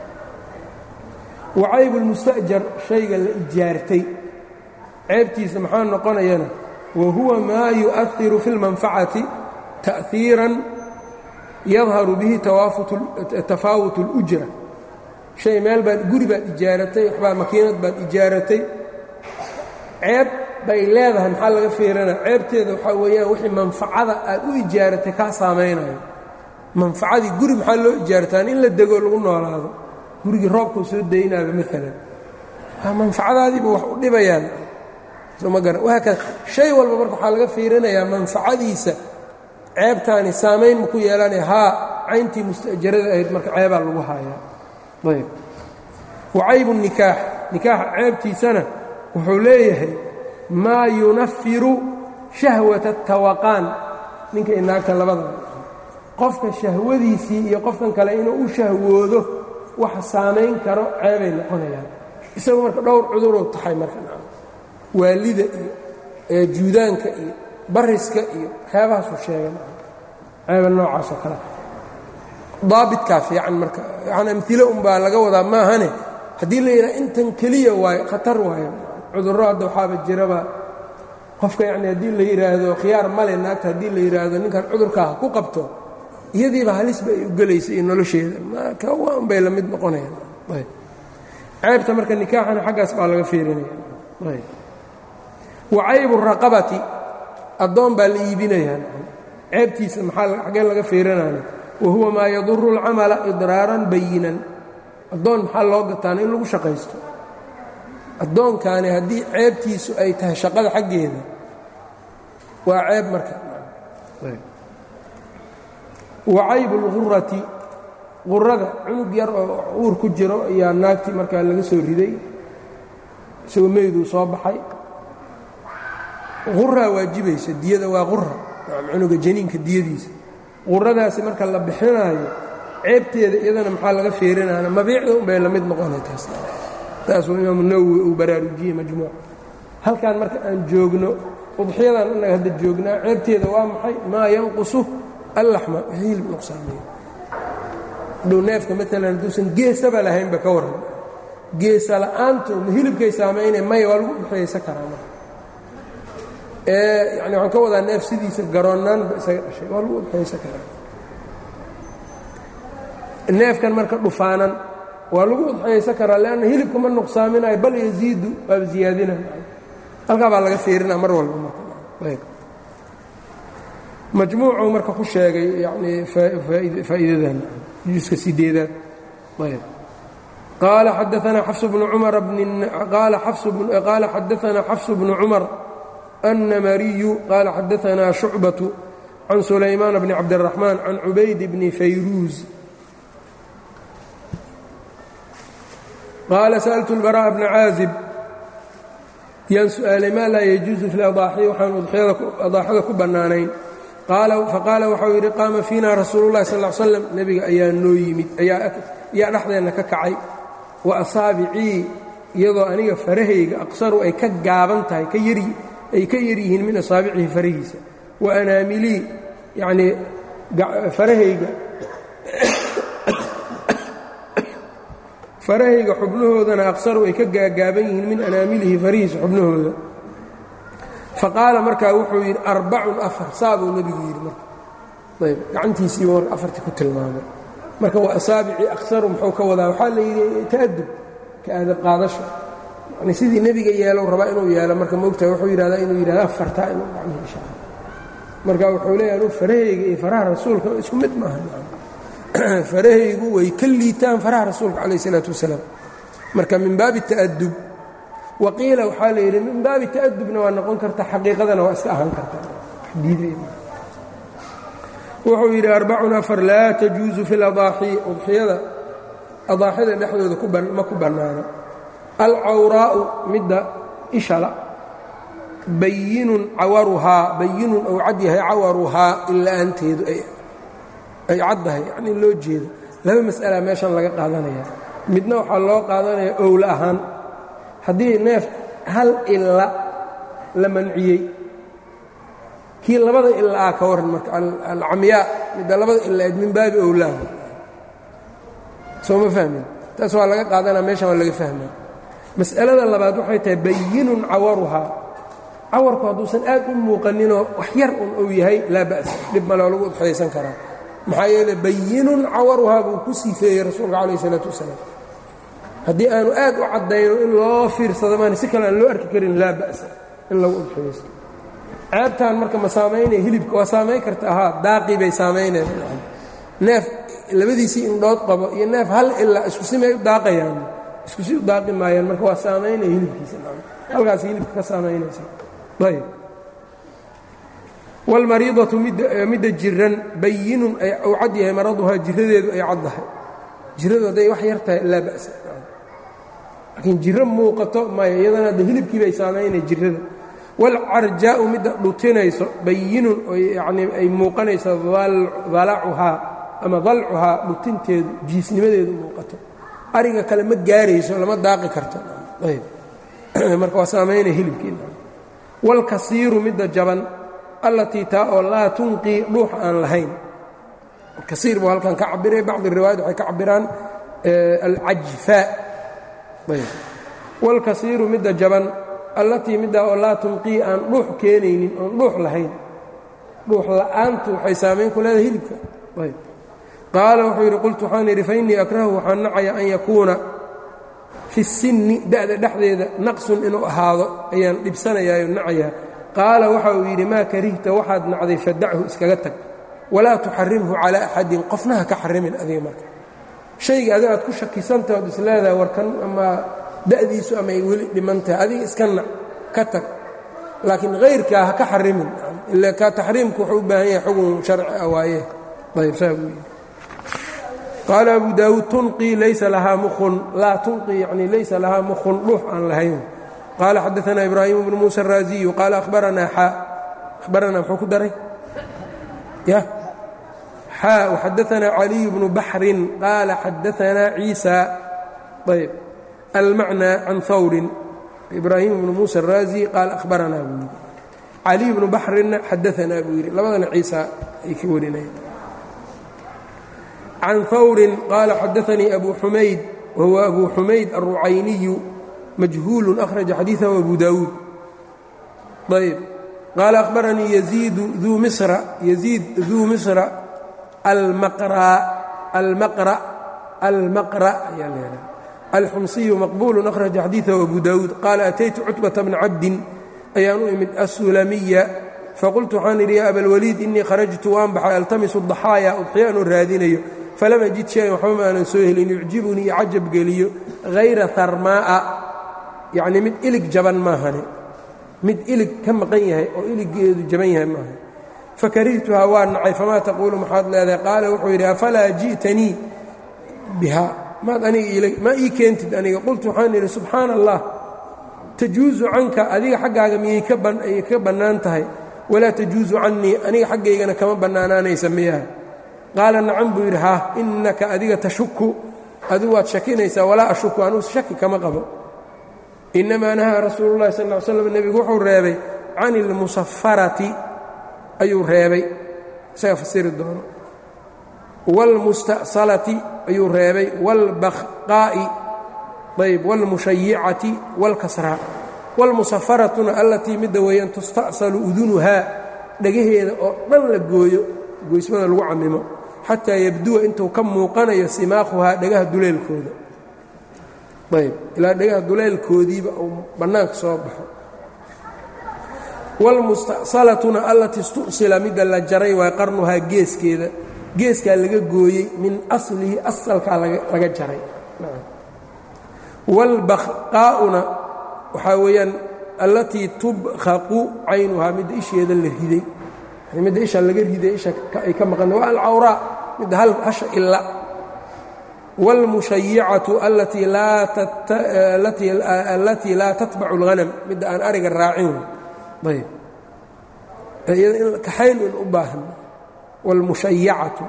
wacayb اlmustaأjar shayga la ijaartay ceebtiisa maxaa noqonayana wa huwa maa yuؤahiru fi اlmanfacati taأhiiran yadharu bihi tafaawut اlأjra shay meel baad guri baad ijaaratay waxbaa makiinad baad ijaaratay ceeb bay leedahay maxaa laga fiirana ceebteeda waxaa weeyaan wixii manfacada aad u ijaaratay kaa saamaynayo manfacadii guri maxaa loo ijaartaan in la dego lagu noolaado gurigii roobkuu soo daynaaba maalan manfacadaadiiba wax u dhibayaan soma gara wahaakada shay walba marka waxaa laga fiirinayaa manfacadiisa ceebtaani saamayn ma ku yeelanaya haa cayntii musta'jarada ahayd marka ceebaa lagu haayaa ayb wacaybu nikaax nikaaxa ceebtiisana wuxuu leeyahay maa yunafiru shahwata tawaqaan ninka inaagta labadaba qofka shahwadiisii iyo qofkan kale inuu u shahwoodo waxa saamayn karo ceebay noqonayaan isagu marka dhowr cuduruu taxay marka waalida iyo juudaanka iyo bariska iyo waxyaabahaasuu sheegay ceeba noocaasoo kale daabitkaa fiican marka yani amilo unbaa laga wadaa maahane haddii la yidhaha intan keliya waayo khatar waayo cudurro hadda waxaaba jiraba qofka yacni haddii la yidhaahdo khiyaar male naagta haddii la yidhaahdo ninkan cudurkaa ha ku qabto iyadiiba halisba ay u gelaysa iyo nolosheeda marka waa unbay la mid noqonayaan ayb ceebta marka nikaaxana xaggaas baa laga fiirinaya ayb wa caybu raqabati addoon baa la iibinayaa ceebtiisa maxaa xaggeen laga fiirinaya wa huwa maa yaduru اlcamala idraaran bayinan addoon maxaa loo gataana in lagu shaqaysto addoonkaani haddii ceebtiisu ay tahay shaqada xaggeeda waa ceeb marka wa caybu اlgurati qurada cunug yar oo uur ku jiro ayaa naagtii markaa laga soo riday isagoo meyduu soo baxay quraa waajibaysa diyada waa qura cunuga janiinka diyadiisa quradaasi marka la bixinaayo ceebteeda iyadana maxaa laga fiirinaana mabiicda unbay la mid noqonay taas taasuu imaamu nawowi uu baraarujiyey majmuuc halkan marka aan joogno udxiyadan innaga hadda joognaa ceebteeda waa maxay maa yanqusu allaxma hilib nuqsaamiyo dhow neefka maalan hadduusan geesaba lahaynba ka warran geesa la'aantu ma hilibkay saamaynay maya waa lagu udxiyaysan karaa marka yani waxaan ka wadaa neef sidiisa garoonnaanba isaga dhashay waa lagu udxiyaysan karaa neefkan marka dhufaanan waa lagu udxiyaysan karaa leanna hilibka ma nuqsaaminayo bal yaziidu waaba ziyaadinayo halkaa baa laga fiirinaa mar walba marka majmuucuu marka ku sheegay yani faa'iidadan juska sideedaad ayb qaala xadaanaa xafs bnu cumar qaala xadaanaa xafs bnu cumar النmriyu qaala xadaanaa شhucbaة can sulaymaan bni cabdالرaحmaan can cubayd bni fayruuz qaala sأltu الbarاء bna caazib yaan su'aalay maa laa yajuuزu fi اladaaxi waxaan adaaxada ku bannaanayn faqaala waxau yidhi qaama fiina rasuulu اllahi sal ا slam nebiga ayaa noo yimid ayaa dhexdeenna ka kacay wa asaabicii iyadoo aniga farahayga aqsaru ay ka gaaban tahay ay ka yar yihiin min asaabicihi farahiisa wa anaamilii yanii farahayga farahayga xubnahoodana aqsaru ay ka gaagaaban yihiin min anaamilihi farahiisa xubnahooda faqaala markaa wuxuu yidhi arbacun afar saabuu nebigu yidhi marka ayb gacantiisiiba marka afartii ku tilmaamay marka waa asaabicii aqsaru muxuu ka wadaa waxaa la yidhi ta'adub ka aadab qaadasha yani sidii nebiga yeelow rabaa inuu yeelo marka moogtahay wuxuu yidhahdaa inuu yidhahdo afartaa inuu gacmihi inshaa marka wuxuu leeyahay anuu farahayga iyo faraha rasuulka isku mid maaha farahaygu way ka liitaan faraha rasuulka calayh isalaatu wasalaam marka min baabi ta'adub waqiila waxaa la yidhi min baabi ta'adubna waa noqon karta xaqiiqadana waa iska ahaan karta wuxuu yidhi arbacun afar laa tajuusu fi ladaaxi udxiyada adaaxida dhexdooda ma ku bannaano alcawraa'u midda ishala bayinun cawaruhaa bayinun ou cad yahay cawaruhaa ila-aanteedu ay caddahay yacnii loo jeedo laba mas'ala meeshan laga qaadanaya midna waxaa loo qaadanaya owla ahaan haddii neef hal ila la manciyey kii labada ilaa ka waran marka alcamyaa midda labada ilaed min baabi owlaa soo ma fahmin taas waa laga qaadanaa meeshan waa laga fahmaya mas'alada labaad waxay tahay bayinun cawaruhaa cawarku hadduusan aad u muuqaninoo wax yar un uu yahay laa ba'sa dhib maleo lagu udxaysan karaa maxaa yeele bayinun cawaruhaa buu ku siifeeyey rasuulka calayh isalaatu wasalaam haddii aanu aad u caddayno in loo fiirsado maan si kale aan loo arki karin laa ba'sa in lagu udxaysto ceebtaan marka ma saamaynaya hilibka waa saamayn karta ahaa daaqii bay saamaynayaan neef labadiisii indhood qabo iyo neef hal ilaa isku simay u daaqayaan isku si u daaqi maayaan marka waa saamaynaya hilibkiisa halkaas hilibka ka saamaynaysa ayb wاlmariidatu midda jiran bayinun u cad yahay maraduhaa jiradeedu ay caddahay jiradu hadday wax yar tahay laa ba'sa laakiin jiro muuqato maya iyadana adda hilibkii bay saamaynaya jirada wاlcarjaa'u midda dhutinayso bayinun yani ay muuqanayso dalacuhaa ama dalcuhaa dhutinteedu jiisnimadeedu muuqato ariga kale ma gaarayso lama daaqi karto ayb marka waa saamaynaya hilibkii wاlkasiiru midda jaban allatii taa oo laa tunqii dhuux aan lahayn kasiir buu halkan ka cabiray bacdi riwaayat waxay ka cabiraan alcajfaa ayb wاlkasiiru midda jaban allatii middaa oo laa tunqii aan dhuux keenaynin oon dhuux lahayn dhuux la'aantu waxay saamayn ku leedahay hilibka ayb qaala wuxuu yidhi qultu waxaan yidhi fainii akrahu waxaan nacaya an yakuuna fi sinni da'da dhexdeeda naqsun inuu ahaado ayaan dhibsanayaayo nacayaa qaala waxa uu yidhi maa karihta waxaad nacday fadachu iskaga tag walaa tuxarimhu calaa axadin qofna ha ka xarimin adiga marka shayga adiga aad ku shakisantaha od isleedahay warkan ama da'diisu ama ay weli dhiman tahay adiga iska nac ka tag laakiin hayrkaa ha ka xarimin ila ka taxriimku wuxuu u baahan yahay xugun sharci ah waaye ayb saa buu yidhi qaala abu daawuud tunqii laysa lahaa mukhun laa tunqii yacni laysa lahaa mukhun dhuux aan lahayn qaala xadaanaa ibraahimu bnu muusa araaziyu qaala ahbaranaa xaa ahbaranaa muxuu ku daray ya xaa waxadaanaa caliyu bnu baxrin qaala xadaanaa ciisa ayb almacnaa can hawrin ibraahimu bnu muusa araazi qaala ahbaranaa buu yidhi caliy bnu baxrinna xadaanaa buu yidhi labadana ciisa ay ka warinayaan can hawrin qaala xadaanii abu xumayd wahuwa abu xumayd alrucayniyu majhuulu akhraja xadiiثahu abu daawuud ayb qaala akhbaranii yaziidu duu misra yaziid duu misra almaqra almaqra almaqra ayaa leedahay alxumsiyu maqbuulu akhraja xadiiثahu abu daawuud qaala ataytu cutbata bna cabdin ayaan u imid asulamiya faqultu waxaan idhi ya abalwaliid inii kharajtu waan baxay altamisu daxaaya udxiya anuu raadinayo falam ajid shayan waxba ma aanan soo helin yucjibunii cajab geliyo hayra harmaa'a yacnii mid ilig jaban maahane mid ilig ka maqan yahay oo iligeedu jaban yahay maaha fakarihtuhaa waa nacay famaa taquulu maxaad leedahay qaala wuxuu yidhi afalaa ji'tanii bihaa maad aniga maa ii keentid aniga qultu waxaan idhi subxaana allah tajuusu canka adiga xaggaaga miyay ka bannaan tahay walaa tajuusu cannii aniga xaggaygana kama bannaanaanaysa miyaha qaala nacan buu yidhi haa innaka adiga tashuku adigu waad shakinaysaa walaa ashuku anuu shaki kama qabo innamaa nahaa rasuulu llahi sal ll ly slam nebigu wuxuu reebay can ilmusafarati ayuu reebay isaga fasiri doono wاlmusta'salati ayuu reebay wاlbaqaa'i ayb wاlmushayicati wاlkasraa wاlmusafaratuna allatii midda weeyaan tusta'salu udunuhaa dhagaheeda oo dhan la gooyo goysmada lagu camimo xataa yabduwa intuu ka muuqanayo simaakhuhaa dhagaha duleelkooda ayb ilaa dhagaha duleelkoodiiba uu bannaanka soo baxo wاlmusta'salatuna allatii istu'sila midda la jaray waa qarnuhaa geeskeeda geeskaa laga gooyey min aslihi asalkaa laga jaray wاlbaqaa'una waxaa weeyaan allatii tubkhaqu caynuhaa midda isheeda la riday midda isha laga riday isha ay ka maqan waa alcawraa midda hasha ila wاlmushayicatu alatii laa tatbacu اlhanam midda aan ariga raacin ayb iyada in kaxayn in u baahan wاlmushayacatu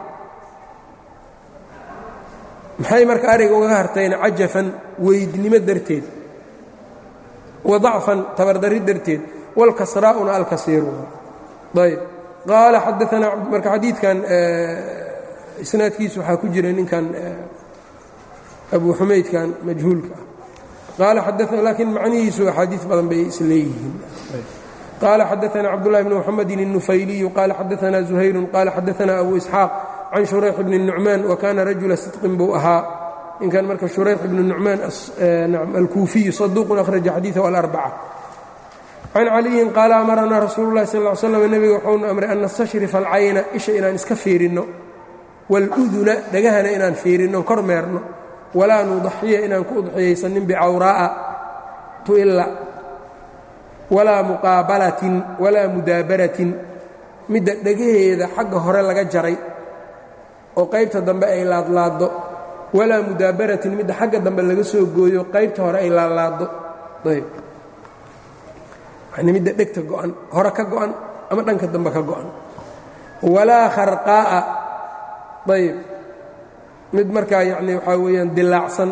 maxay marka ariga uga hartayna cajafan weydnimo darteed wa dacfan tabardari darteed wاlkasraa'una alkasiiru ayb qaala xadaanaa marka xadiidkan isnaadkiisu waxaa ku jira ninkan abu xumaydkan majhuulka ah qaala xadaana laakiin macnihiisu axaadiis badan bay isleeyihiin qaala xadaana cabdullahi bni muxamedin الnufayliyu qaala xadaana zuhayru qaala xadaana abu isxaaq can shurayx bni nucmaan wa kaana rajula sidqin buu ahaa ninkan marka shurayx bni nucmaan alkuufiyu saduuqun akhraja xadiiثahu alarbaca can caliyin qaala amaranaa rasuulu lahi sal ly slam nebiga wuxuuna amray an nastashrifa alcayna isha inaan iska fiirinno wاluduna dhagahana inaan fiirinno kor meerno walaa nudaxiya inaan ku udxiyaysanin bicawraa'a tu'illa walaa muqaabalatin walaa mudaabaratin midda dhagaheeda xagga hore laga jaray oo qaybta dambe ay laadlaaddo walaa mudaabaratin midda xagga dambe laga soo gooyo qaybta hore ay laadlaaddo ayb yani midda dhegta go'an hore ka go'an ama dhanka dambe ka go'an walaa kharqaa'a ayb mid markaa yacni waxaa weeyaan dilaacsan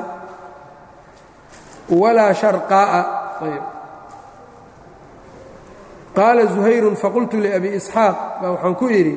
walaa sharqaa'a ayb qaala zuhayrun faqultu liabi isxaaq baa waxaan ku idhi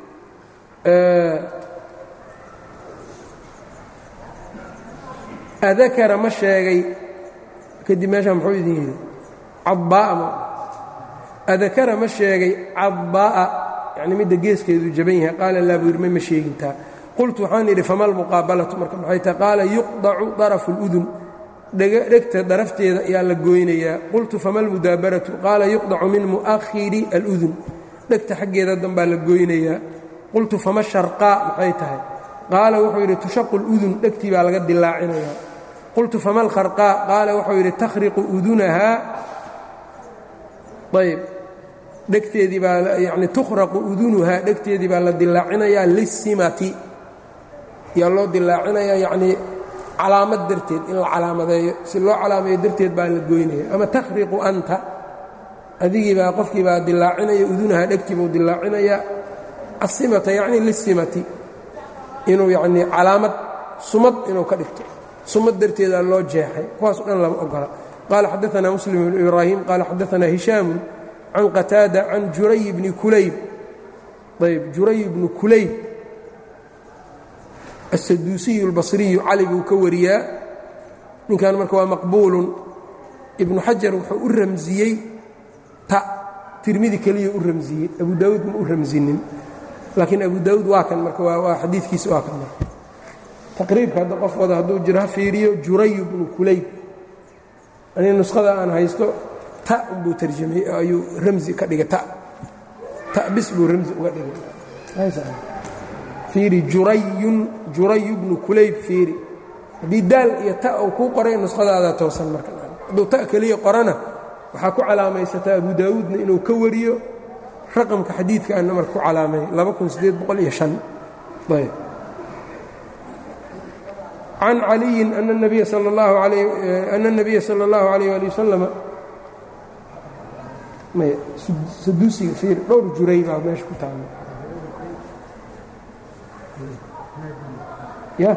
adakara ma sheegay kadib meeshaa muxuu idin yidhi cadbaa'a ma adakara ma sheegay cadbaa'a yacni midda geeskeedu jaban yahay qaala laa buu yidhi ma ma sheegintaa qultu waxaan idhi fama almuqaabalatu marka maxay tahay qaala yuqdacu darafu اludun dhegta darafteeda ayaa la gooynayaa qultu fama almudaabaratu qaala yuqdacu min mu'ahiri aludun dhegta xaggeeda danbaa la gooynayaa qultu fama sharqaa maxay tahay qaala wuxuu yidhi tushaqu اludun dhegtii baa laga dilaacinayaa qultu fama alkharqaa qaala wuxuu yidhi takhriqu udunahaa ayb dhegteedii baa yani tukhraqu udunuhaa dhegteedii baa la dilaacinayaa lisimati yaa loo dilaacinayaa yacnii calaamad darteed in la calaamadeeyo si loo calaameeyo darteed baa la goynaya ama takhriqu anta adigii baa qofkii baa dilaacinaya udunahaa dhegtii buu dilaacinayaa asimata yacni lisimati inuu yacnii calaamad sumad inuu ka dhigto sumad darteedaa loo jeexay kuwaaso dhan lama ogola qaala xadaanaa muslim bnu ibraahim qaala xadaanaa hishaamu can qataada can juray bni kulayb ayb juray bnu kulayb aلsaduusiyu اlbasriyu cali buu ka wariyaa ninkan marka waa maqbuulun ibnu xajar wuxuu u ramsiyey ta tirmidi keliya u ramsiyey abu daawuud ma u ramsinin laakiin abu daawuud waa kan marka waa xadiikiisa waa kan marka taqriibka hadda qof wada hadduu jiro ha fiiriyo juray bnu kulayb ani nuskhada aan haysto ta unbuu tarjamay ayuu ramsi ka dhigay ta ta bis buu ramsi uga dhigay fiiri jurayun jurayu bnu kulayb fiiri haddii daal iyo ta uu kuu qoray nuskhadaada toosan marka hadduu ta keliya qorana waxaa ku calaamaysataa abu daawuudna inuu ka wariyo raqamka xadiidkaana marka ku calaamay ayb can caliyin ana الnabiya salى اllahu عalayh ali wasalama saduusiga fiir dhowr juray baa meesha ku taala ya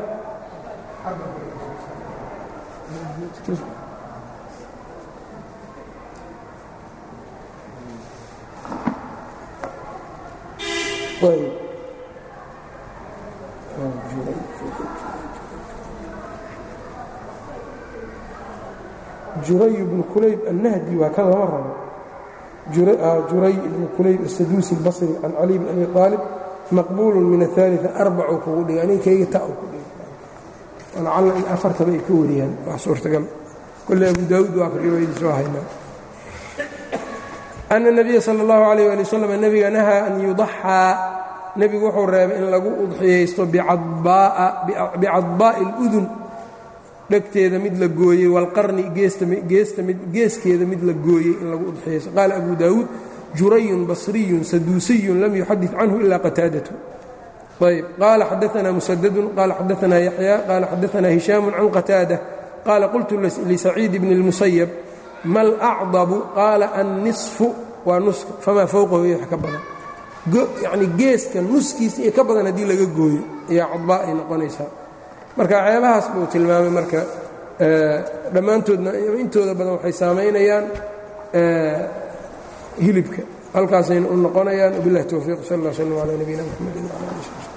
juray bnu kulayb annahdi waa kan lama rabo juray ibnu kulayb asaduusi اlbasri can cali bn abi aalib maqbuulu min aلثaaliثa arbacuu kugu dhigay aninkayga ta u ku dhigay lacalla in afartaba ay ka wariyaan wax suurtagal kolle abu daawuud waa ka riwaayadii soo haynaa ana الnabiya salى اllahu عalيh ali waslm nebiga nahaa an yudaxaa nebigu wuxuu reebay in lagu udxiyaysto bicadbaa'i اludun dhegteeda mid la gooyey wاlqarni geeskeeda mid la gooyey in lagu udxiyaysto qaala abu daawuud jurayun basriyun saduusiyun lam yuxadid canhu ila qataadatu ayb qaala xadaanaa musadadun qaala xadaanaa yaxya qaala xadaanaa hishaamu can qataada qaala qultu lisaciid bni اlmusayab ma alacdabu qaala annisfu waa nuska famaa fowqahu iyo wax ka badan yacni geeska nuskiisa iyo ka badan haddii laga gooyo ayaa cadbaa ay noqonaysaa marka ceebahaas buu tilmaamay marka dhammaantoodna intooda badan waxay saamaynayaan hilibka halkaasayna u noqonayaan wabilahi towfiiq sal اllah slm calaa nabiyina mxamedi wala ali